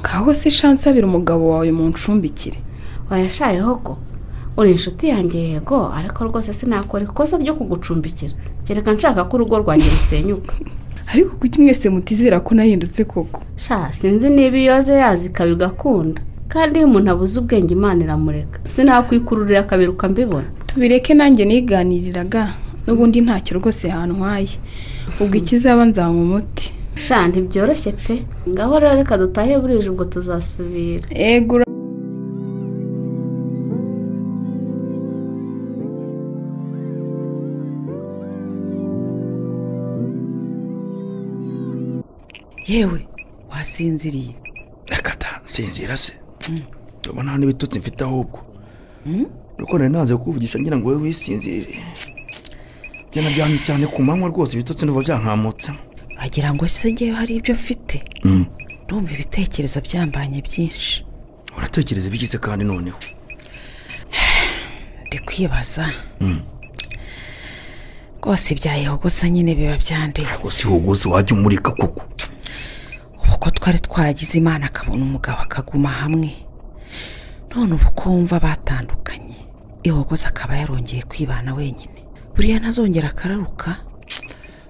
ngaho se shansi abira umugabo wawe mu ncumbikire wayashayeho ko uri inshuti yanjye yego ariko rwose sinakora ikosa ryo kugucumbikira kereka nshaka ko urugo rwanjye rusenyuka ariko kuki mwese mutizera ko nahindutse koko sha sinzi niba iyo aze yazi ikaba igakunda kandi iyo umuntu abuze ubwenge imana iramureka sinakwikururira akabiruka mbibona tubireke nanjye niganiriraga n'ubundi ntacyo rwose hantwaye ubwo ikizaba nzanywa umuti sha ntibyoroshye pe ngaho rero reka dutahe burije ubwo tuzasubira egura yewe wasinziriye reka ta nsinzira se ndabona nta n'ibitutsi mfite ahubwo nuko nari nanze kukuvugisha ngira ngo wowe wisinzirire byana byamye cyane ku manywa rwose ibitutsi n'ubu byankamutse wagira ngo se ngewe hari ibyo mfite ndumva ibitekerezo byambanye byinshi uratekereza ibigize kandi noneho ndi kwibaza rwose ibyayihogosa nyine biba byandenze gusa ihuguzi wajya umurika kuko ubu ko twari twaragize imana akabona umugabo akaguma hamwe none ubu ko wumva batandukanye ihogoza akaba yarongeye kwibana wenyine buriya ntazongera akararuka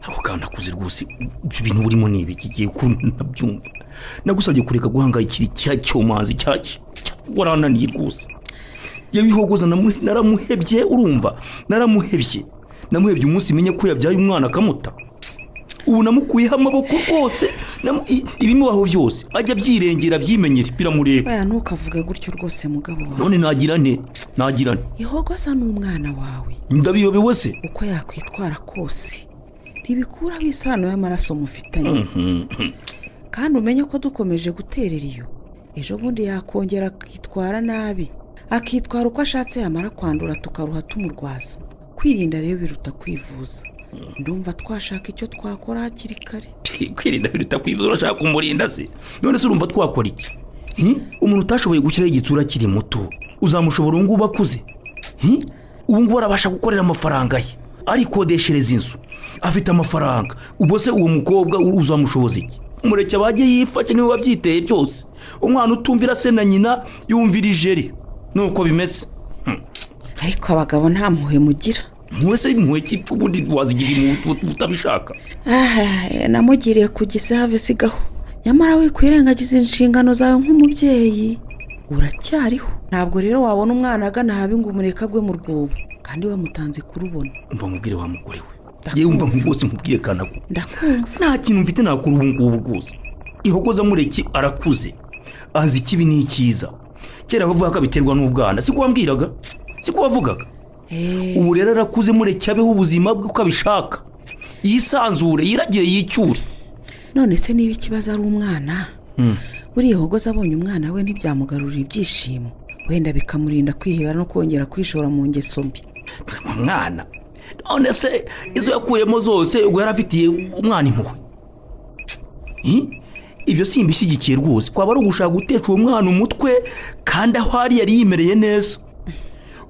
ako kana akuze rwose ibyo bintu burimo ni ibiki igiye kunabyumva nagusabye kureka guhangayikira icya cyomazi cyacyo warananiye rwose yewe ihogoza namu- naramuhebye urumva naramuhebye namuhebye umunsi menye ko yabyaye umwana akamuta ubu namukuyeho amaboko rwose namu- i- ibimubaho byose ajya abyirengera abyimenyere biramureba baya ntukavuge gutyo rwose mugabo wawe none nagira nte nagira nte ihogoza ni umwana wawe ndabiyobewe se uko yakwitwara kose ntibikuraho isano y'amaraso mufitanye kandi umenye ko dukomeje guterera iyo ejo bundi yakongera akitwara nabi akitwara uko ashatse yamara kwandura tukaruha tumurwaza kwirinda rero biruta kwivuza ndumva twashaka icyo twakora hakiri kare kwirinda biruta kwivuza urashaka kumurinda se none se urumva twakora iki Hi? umuntu utashoboye gushyiraho igitsura akiri muto uzamushobora ubu ngubu akuze Hi? ubu ngubu arabasha gukorera amafaranga ye arikodeshereza inzu afite amafaranga ubwo se uwo mukobwa u- uzamushoboza iki mureke abajye yifashe niwe wabyiteye byose umwana utumvira se na nyina yumvira ijeri nuko bimeze ariko abagabo nta mpuhwe mugira mpuwe se mpuwe kipfa ubundi wazigira impuhwe utabishaka Ah, namugiriye ku gisave sigaho nyamara wikwirengagiza inshingano zawe nk'umubyeyi uracyariho ntabwo rero wabona umwana agana habi ngo umureke agwe mu rwobo kandi wamutanze kurubona umva mubwire wa mugore we yewe umva rwose mubwire kanago ndakumva nta kintu mfite nakora ubu ngubu rwose ihogoza mureke arakuze azi ikibi n'ikiza kera bavuga ko abiterwa n'ubwana siko wambwiraga siko wavugaga ubu rero arakuze mureke abeho ubuzima bwe uko abishaka yisanzure yiragire yicyure none se niba ikibazo ari umwana buriya hogoza abonye umwana we ntibyamugarurira ibyishimo wenda bikamurinda kwihebera no kongera kwishora mu ngeso mbi umwana none se izo yakuyemo zose ubwo yari afitiye umwana impuhwe Hi? ibyo si imbishyigikiye rwose kwaba ari ugushaka gutesha uwo mwana umutwe kandi aho ari yari yimereye neza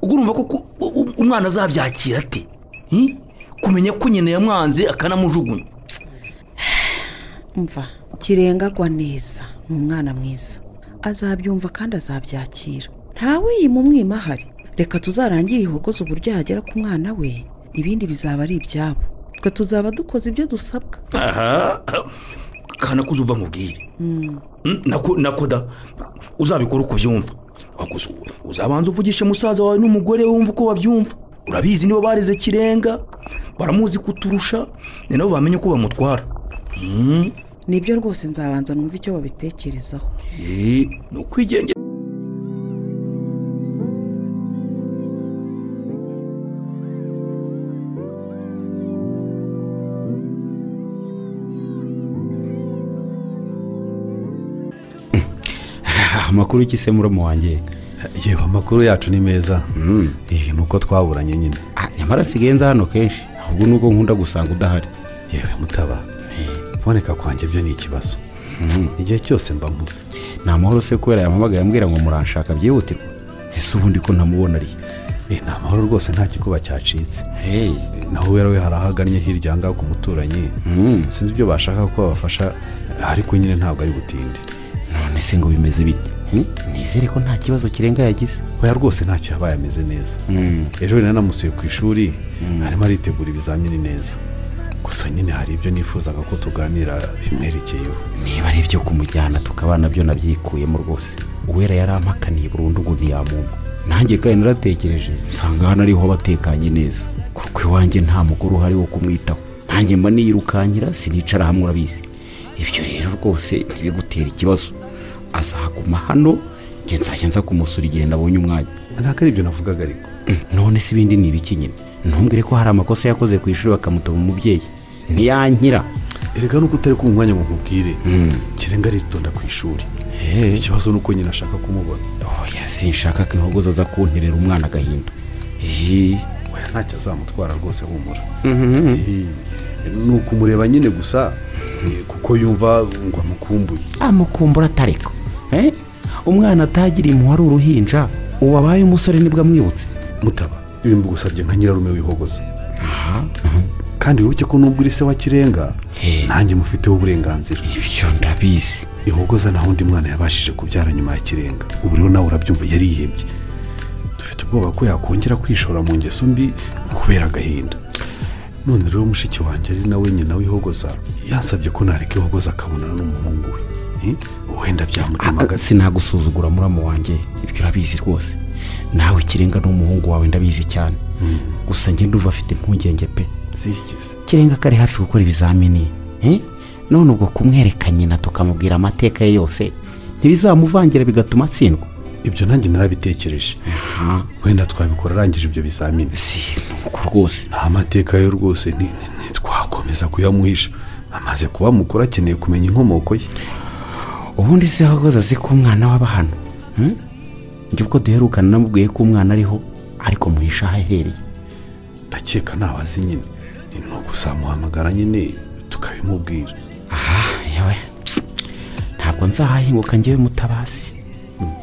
ubwo urumva ko ku- u- u- umwana azabyakira ate Hi? kumenya ko nyina yamwanze akanamujugunya mva kirenga agwa neza ni umwana mwiza azabyumva kandi azabyakira ntawe yima umwima ahari reka tuzarangire ihogoza uburyo yagera ku mwana we ibindi bizaba ari ibyabo twe tuzaba dukoze ibyo dusabwa aha kanakuze uva nkubwire Mm, nako- nako da uzabikora uko ubyumva Wakuze, uzabanza uvugishe musaza wawe n'umugore we wumva uko babyumva urabizi nibo bareze kirenga baramuzi kuturusha ni nabo bamenye uko bamutwara Mm, nibyo rwose nzabanza numva icyo babitekerezaho eh, ni ukwigengesha amakuru y'ikisemuro mu wanjye yewe amakuru yacu ni meza Eh, ni uko twaburanye nyine nyamara asigaye nza hano kenshi ahubwo nubwo nkunda gusanga udahari yewe mutaba kuboneka kwanjye byo ni ikibazo igihe cyose mba mpuze ni amahoro se kubera yampamagaye ambwira ngo muranshaka byihutirwa ese ubundi ko ntamubona ari Eh, ni amahoro rwose nta gikuba cyacitse naho wera we hari aho agannye hirya aha ngaha ku muturanyi sinzi ibyo bashaka ko babafasha ariko nyine ntabwo ari butinde none se ngo bimeze bite nizere ko nta kibazo kirenga yagize oya rwose ntacyo yabaye ameze neza ejo rero namusuye ku ishuri arimo aritegura ibizamini neza gusa nyine hari ibyo nifuzaga ko tuganira bimwerekeyeho niba ari ibyo kumujyana tukaba nabyo nabyikuyemo rwose uwera yarampakaniye burundu ngo ntiyamumpa nanjye kandi naratekereje nsanga hano ariho abatekanye neza kuko iwanjye nta mugore uhari wo kumwitaho nanjye mba niyirukankira sinicara hamwe urabizi ibyo rero rwose ntibigutera ikibazo azaguma hano njye nzajya nza kumusura igihe nabonye umwanya ntabwo ari ibyo navugaga ariko none se ibindi ni ibiki nyine ntumbwire ko hari amakosa yakoze ku ishuri bakamutuma umubyeyi ntiyankira erega nuko utari ku mwanya ngo nkubwire kirenga aritonda ku ishuri ikibazo ni uko nyina ashaka kumubona sinshaka ko inkogoza aza kunterera umwana agahinda oya ntacyo azamutwara rwose humura ni ukumureba nyine gusa eh, kuko yumva ngo amukumbuye amukumbura atareka eh? umwana atagira impuhwe ari uruhinja ubu abaye umusore nibwo amwibutse mutaba ibi mbugusabye nka nyirarume wihogoza kandi wibuke ko nubwo uri se wa kirenga nanjye mufiteho uburenganzira ibyo ndabizi ihogoza nta wundi mwana yabashije kubyara nyuma ya kirenga ubu rero nawe urabyumva yarihebye dufite ubwoba ko yakongera kwishora mu ngeso mbi kubera agahinda none rero mushiki wanjye ari nawe nyina w'ihogoza yansabye ko nareka ihogoza akabonana n'umuhungu we Eh, wenda byamutemagaza sinagusuzugura muramu wanjye ibyo urabizi rwose nawe kirenga n'umuhungu wawe ndabizi cyane gusa njye ndumva afite impungenge pe kirenga kari hafi gukora ibizamini eh? none ubwo kumwereka nyina tukamubwira amateka ye yose ntibizamuvangira bigatuma atsindwa ibyo nanjye narabitekereje wenda twabikora arangije ibyo bizamini si nuko rwose nta mateka yo rwose ni- ni- ntitwakomeza kuyamuhisha amaze kuba mukuru akeneye kumenya inkomoko ye ubundi se ahagaze azi ko umwana waba hano hmm? njye ubwo duherukana namubwiye ko umwana ariho ariko muhisha ahahereye ndakeka ntawe azi nyine ni no gusamuhamagara nyine tukabimubwira yewe ntabwo nzahahinguka njyewe mutabazi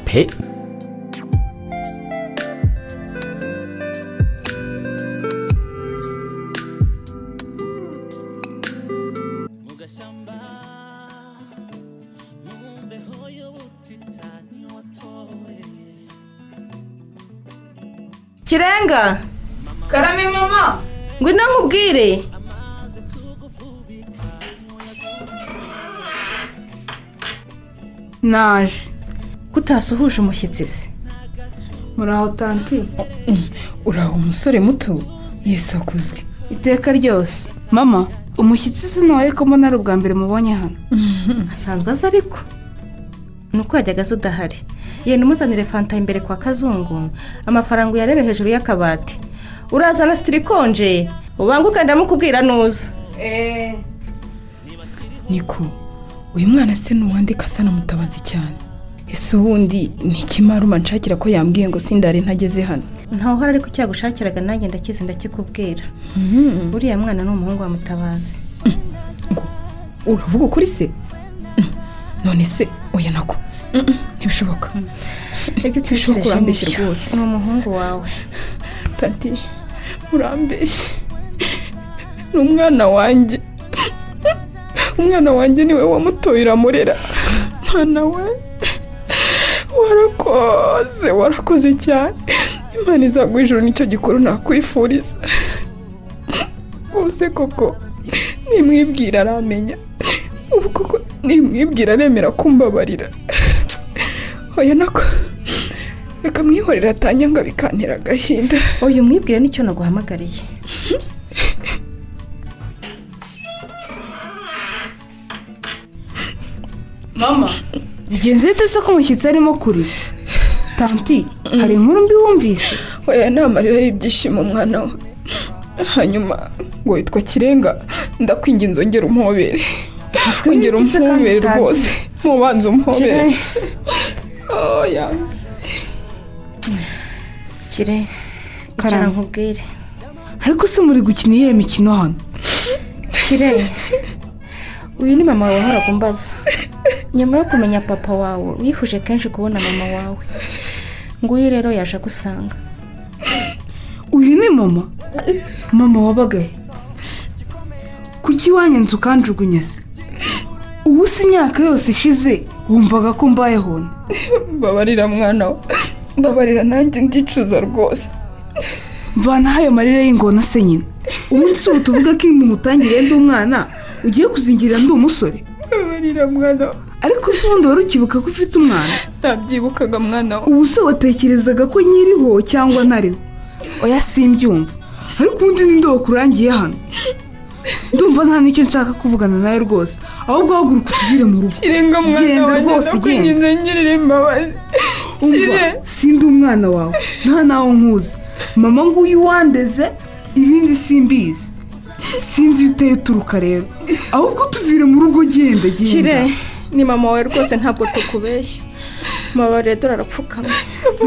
pe kirenga karame mama ngwino nkubwire naje kutasuhuje umushyitsi se muraho tanti uraho umusore muto yisakuzwe iteka ryose mama umushyitsi sinwaye ko mbona ari ubwa mbere mubonye hano asanzwe azi ariko ni uko yajyaga aza udahari yenda umuzanire fanta imbere kwa kazungu amafaranga uyarebe hejuru y'akabati urazana sitiri ikonje ubanguke ndamukubwira nuza niko uyu mwana se n'uwandika asa na mutabazi cyane ese ubundi ni ikimaruma nshakira ko yambwiye ngo sindare ntageze hano ntawe uhora ariko cyagushakiraga nanjye ndakizi ndakikubwira uriya mwana ni umuhungu wa mutabazi uravuga ukuri se none se oya nako Mm, mm, ntibishoboka ibyo ntibishoboka utekereje urambeshya nibyo. rwose ni umuhungu wawe tanti urambeshya ni umwana wanjye umwana wanjye niwe wamutoye uramurera mwana we warakoze warakoze cyane imana izagwa ijuru nicyo gikuru nakwifuriza ubuse koko nimwibwira aramenya ubu koko nimwibwira aremera kumbabarira oya nako reka mwihorera atanyanga bikantera agahinda uyu mwibwire nicyo naguhamagariye mama bigenze bite se ko umushyitsi arimo kuri tanti hari inkuru mbi wumvise oya ni amarira y'ibyishimo mwana we hanyuma ngo witwa kirenga ndakwinga inzongera umuhobere ongera n'iki se kandi umuhobere utazi? rwose mubanza umuhobere Kirenga. oya kire icara nkubwire ariko se muri gukina iyihe mikino hano kire uyu ni mama wawe wahoraga umbaza nyuma yo kumenya papa wawe wifuje kenshi kubona mama wawe nguyu rero yaje agusanga uyu ni mama mama wabaga he kuki iwanyu nzu ukanjugunya se ubu si imyaka yose ishize wumvaga ko mbayeho nta mbabarira mwana we mbabarira nanjye ndicuza rwose mvanaho ayo marira y'ingona se nyine ubundi si ubu tuvuga ko imuntu utangiriye ndi umwana ugiye kuzingira ndi umusore mbabarira mwana we ariko se ubundi wari ukibuka ko ufite umwana ntabyibukaga mwana we ubu se watekerezaga ko nyiriho cyangwa ntariho oya simbyumva ariko ubundi ninde wakurangiye hano ndumva nta n'icyo nshaka kuvugana nawe rwose ahubwo haguruka utugire mu rugo kirenga mwana genda wanjye rwose ndakwinga genda inzongera imbabazi umva Kire. sindi umwana wawe nta nawo nkuzi mama nguyu wandeze ibindi simbizi sinzi iyo uteye uturuka rero ahubwo tuvire mu rugo genda genda kire ni mama wawe rwose ntabwo tukubeshya mama redora arapfukamye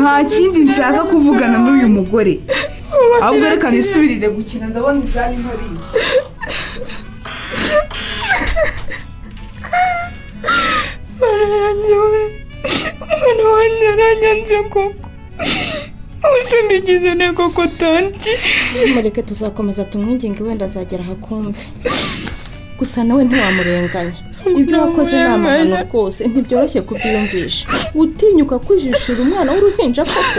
nta kindi nshaka kuvugana n'uyu mugore ahubwo reka nisubirire gukina ndabona ibyari hariya mwana yanjye we umwana wanjye aranyanze koko ubuse mbigize ntego ko tanti mureke tuzakomeza tumwinginge wenda azagera ahakumve gusa nawe ntiwamurenganya ibyo wakoze ni amahano rwose ntibyoroshye kubyiyumvisha gutinyuka kwijishira umwana w'uruhinja koko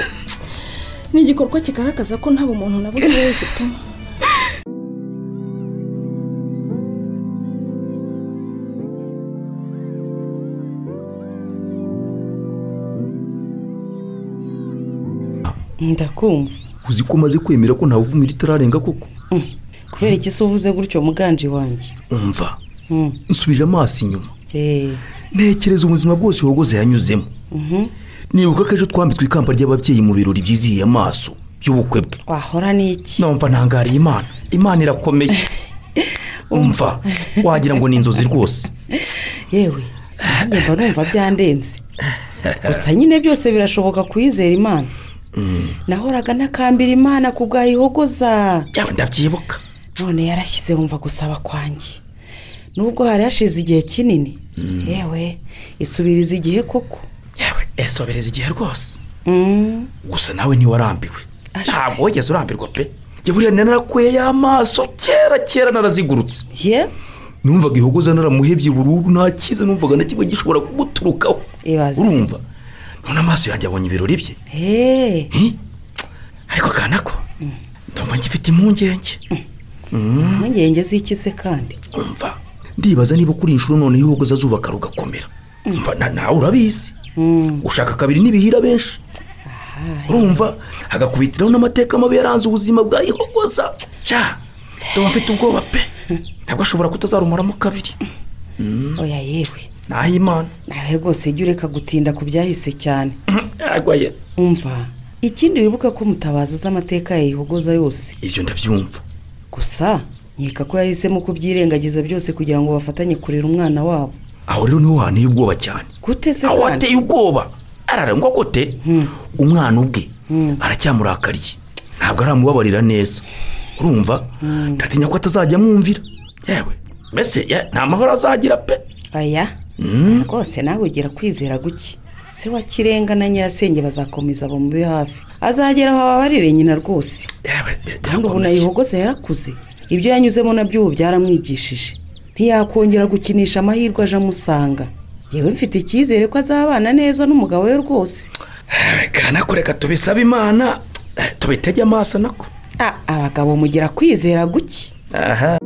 ni igikorwa kigaragaza ko nta bumuntu na bumwe wifitemo ndakumva uzi ko umaze kwemera ko ntawe uvumira itararenga koko kubera iki se uvuze gutyo muganje wanjye umva Mm. nsubije amaso inyuma Eh, ntekereza ubuzima bwose wogoze yanyuzemo nibuka ko ejo twambitswe ikamba ry'ababyeyi mu birori byizihiye amaso by'ubukwe bwe wahora n'iki numva ntangariye imana imana irakomeye umva wagira ngo ni inzozi rwose yewe nanjye mba numva byandenze gusa nyine byose birashoboka kuyizera imana nahoraga ntakambira imana ku bwayihogoza yaba ndabyibuka none yarashyize wumva gusaba kwanjye nubwo hari hashize igihe kinini yewe isubiriza igihe koko esobereza igihe rwose gusa nawe ntiwarambiwe ntabwo wigeze urambirwa pe njye buriya narakuye y'amaso kera kera narazigurutse numvaga ihogoza naramuhebye burundu nta cyiza numvaga na kimwe gishobora kumuturukaho urumva none amaso yanjye abonye ibirori bye Hi, ariko akana ko ndumva ngifite impungenge impungenge z'iki se kandi umva ndibaza niba kuri iyi nshuro noneho ihogoza azubaka rugakomera umva na- nawe urabizi gushaka kabiri n'ibihira benshi urumva agakubitiraho n'amateka mabi yaranze ubuzima bwa ihogoza cya ndumva mfite ubwoba pe ntabwo ashobora kutazarumuramo kabiri oya yewe naho imana nawe rwose jya ureka gutinda ku byahise cyane arwaye umva ikindi wibuka ko mutabaza z'amateka yayihogoza yose ibyo ndabyumva gusa nkeka ko yahisemo kubyirengagiza byose kugira ngo bafatanye kurera umwana wabo aho rero niho hanteye ubwoba cyane gute se aho kandi ateye ubwoba ararengwa kote umwana ubwe aracyamurakariye ntabwo aramubabarira neza urumva ndatinya ko atazajya amwumvira yewe mbese ye- nta mahoro azagira pe aya rwose nawe ugira kwizera guke se wa kirenga na nyirasenge bazakomeza bamube hafi azagera aho ababarire nyina rwose kandi ubu nayihogoza yarakuze ibyo yanyuzemo nabyo ubu byaramwigishije ntiyakongera gukinisha amahirwe aje amusanga yewe mfite icyizere ko azabana neza n'umugabo we rwose kana kureka tubisabe imana eh, tubitege amaso nako Ah, abagabo mugira kwizera guke aha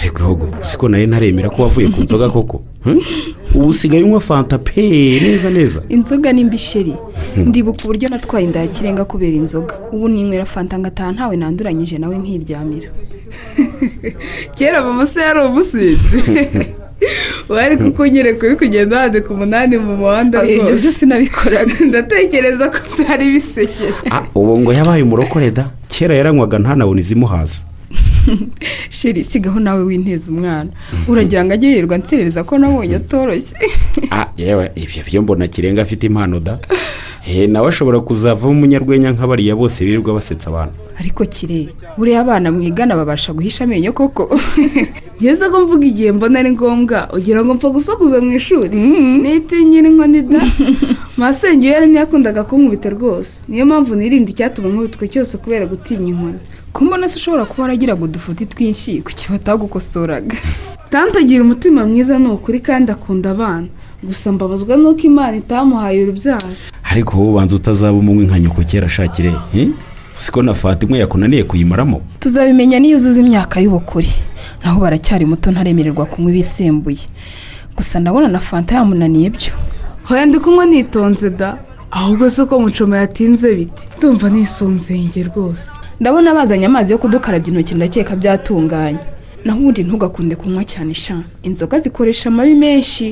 ariko ibihugu uzi ko nari ntaremera ko wavuye ku nzoga koko Hmm? ubu usigaye unywa fanta pe neza neza inzoga ni mbisheri ndibuka uburyo natwaye inda ya kirenga kubera inzoga ubu ninywera fanta ngataha ntawe nanduranyije nawe nkiryamira kera mama se yari umusinzi wari kukunyere kuri kugenda wande ku munani mu muhanda Oya, ibyo byose nabikoraga ndatekereza ko byari bisekera Ah, ubu ngo yabaye umurokore da kera yaranywaga ntanabona izimuhaza sheri sigaho nawe winteza umwana uragira ngo ajye yirirwa nserereza ko nabonye atoroshye Ah, yewe ibyo byo mbona kirenga afite impano da he nawe ashobora kuzavamo umunyarwenya nk'abariya bose birirwa basetsa abantu ariko kire buriya abana mwigana babasha guhisha amenyo koko ngeze ko mvuga igihe mbona ari ngombwa ugira ngo mpfa gusakuza mu ishuri nitinyira inkoni da masenge iyo yarimo yakundaga kunkubita rwose niyo mpamvu nirinda icyatuma nkubitwa cyose kubera gutinya inkoni kumbona se ushobora kuba waragiraga udufuti twinshi kuki batagukosoraga tante agira umutima mwiza ni ukuri kandi akunda abana gusa mbabazwa n'uko imana itamuhaye urubyaro ariko wowe ubanza utazaba umunywi nka nyoko kera ashakire he uzi ko na fanta imwe yakunaniye kuyimaramo tuzabimenya niyo uzuza imyaka y'ubukure naho baracyari muto ntaremererwa kunywa ibisembuye gusa ndabona na fanta yamunaniye byo hoya ndi kunywa nitonze da ahubwo si uko mucoma yatinze biti ndumva nisunzenge rwose ndabona bazanye amazi yo kudukarabya intoki ndakeka byatunganye naho ubundi ntugakunde kunywa cyane sha inzoga zikoresha amabi menshi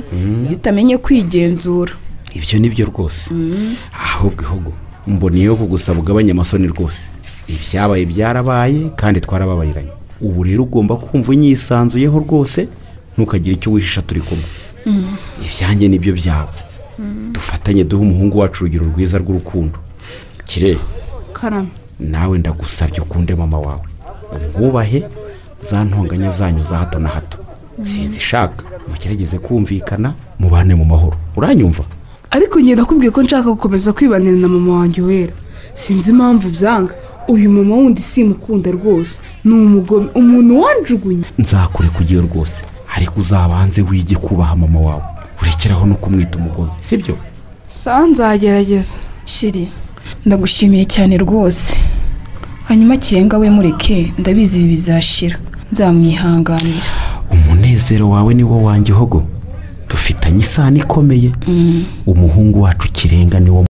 iyo utamenye kwigenzura ibyo ni byo rwose Mm. ahubwo ihugu mboniyeho kugusaba ugabanye amasoni rwose ibyabaye byarabaye kandi twarababariranye ubu rero ugomba kumva unyisanzuyeho rwose ntukagire icyo wishisha turi kumwe Mm. ibyanjye nibyo byawe dufatanye duhe umuhungu wacu urugero rwiza rw'urukundo kire karame nawe ndagusabye ukunde mama wawe umwubahe za ntonganya zanyu za hato na hato sinzi ishaka mugerageze kumvikana mubane mu mahoro uranyumva ariko ngenda akubwiye ko nshaka gukomeza kwibanira na mama wanjye wera sinzi impamvu byanga uyu mama wundi simukunda rwose ni umugome umuntu wanjugunye nzakurekugiye rwose ariko uzabanze wige kubaha mama wawe urekeraho no kumwita umugome sibyo saa nzagerageza shiri ndagushimiye cyane rwose hanyuma kirenga we mureke ndabizi ibi bizashira nzamwihanganira umunezero wawe ni wo wanjye hogo dufitanye isano ikomeye umuhungu wacu kirenga ni wo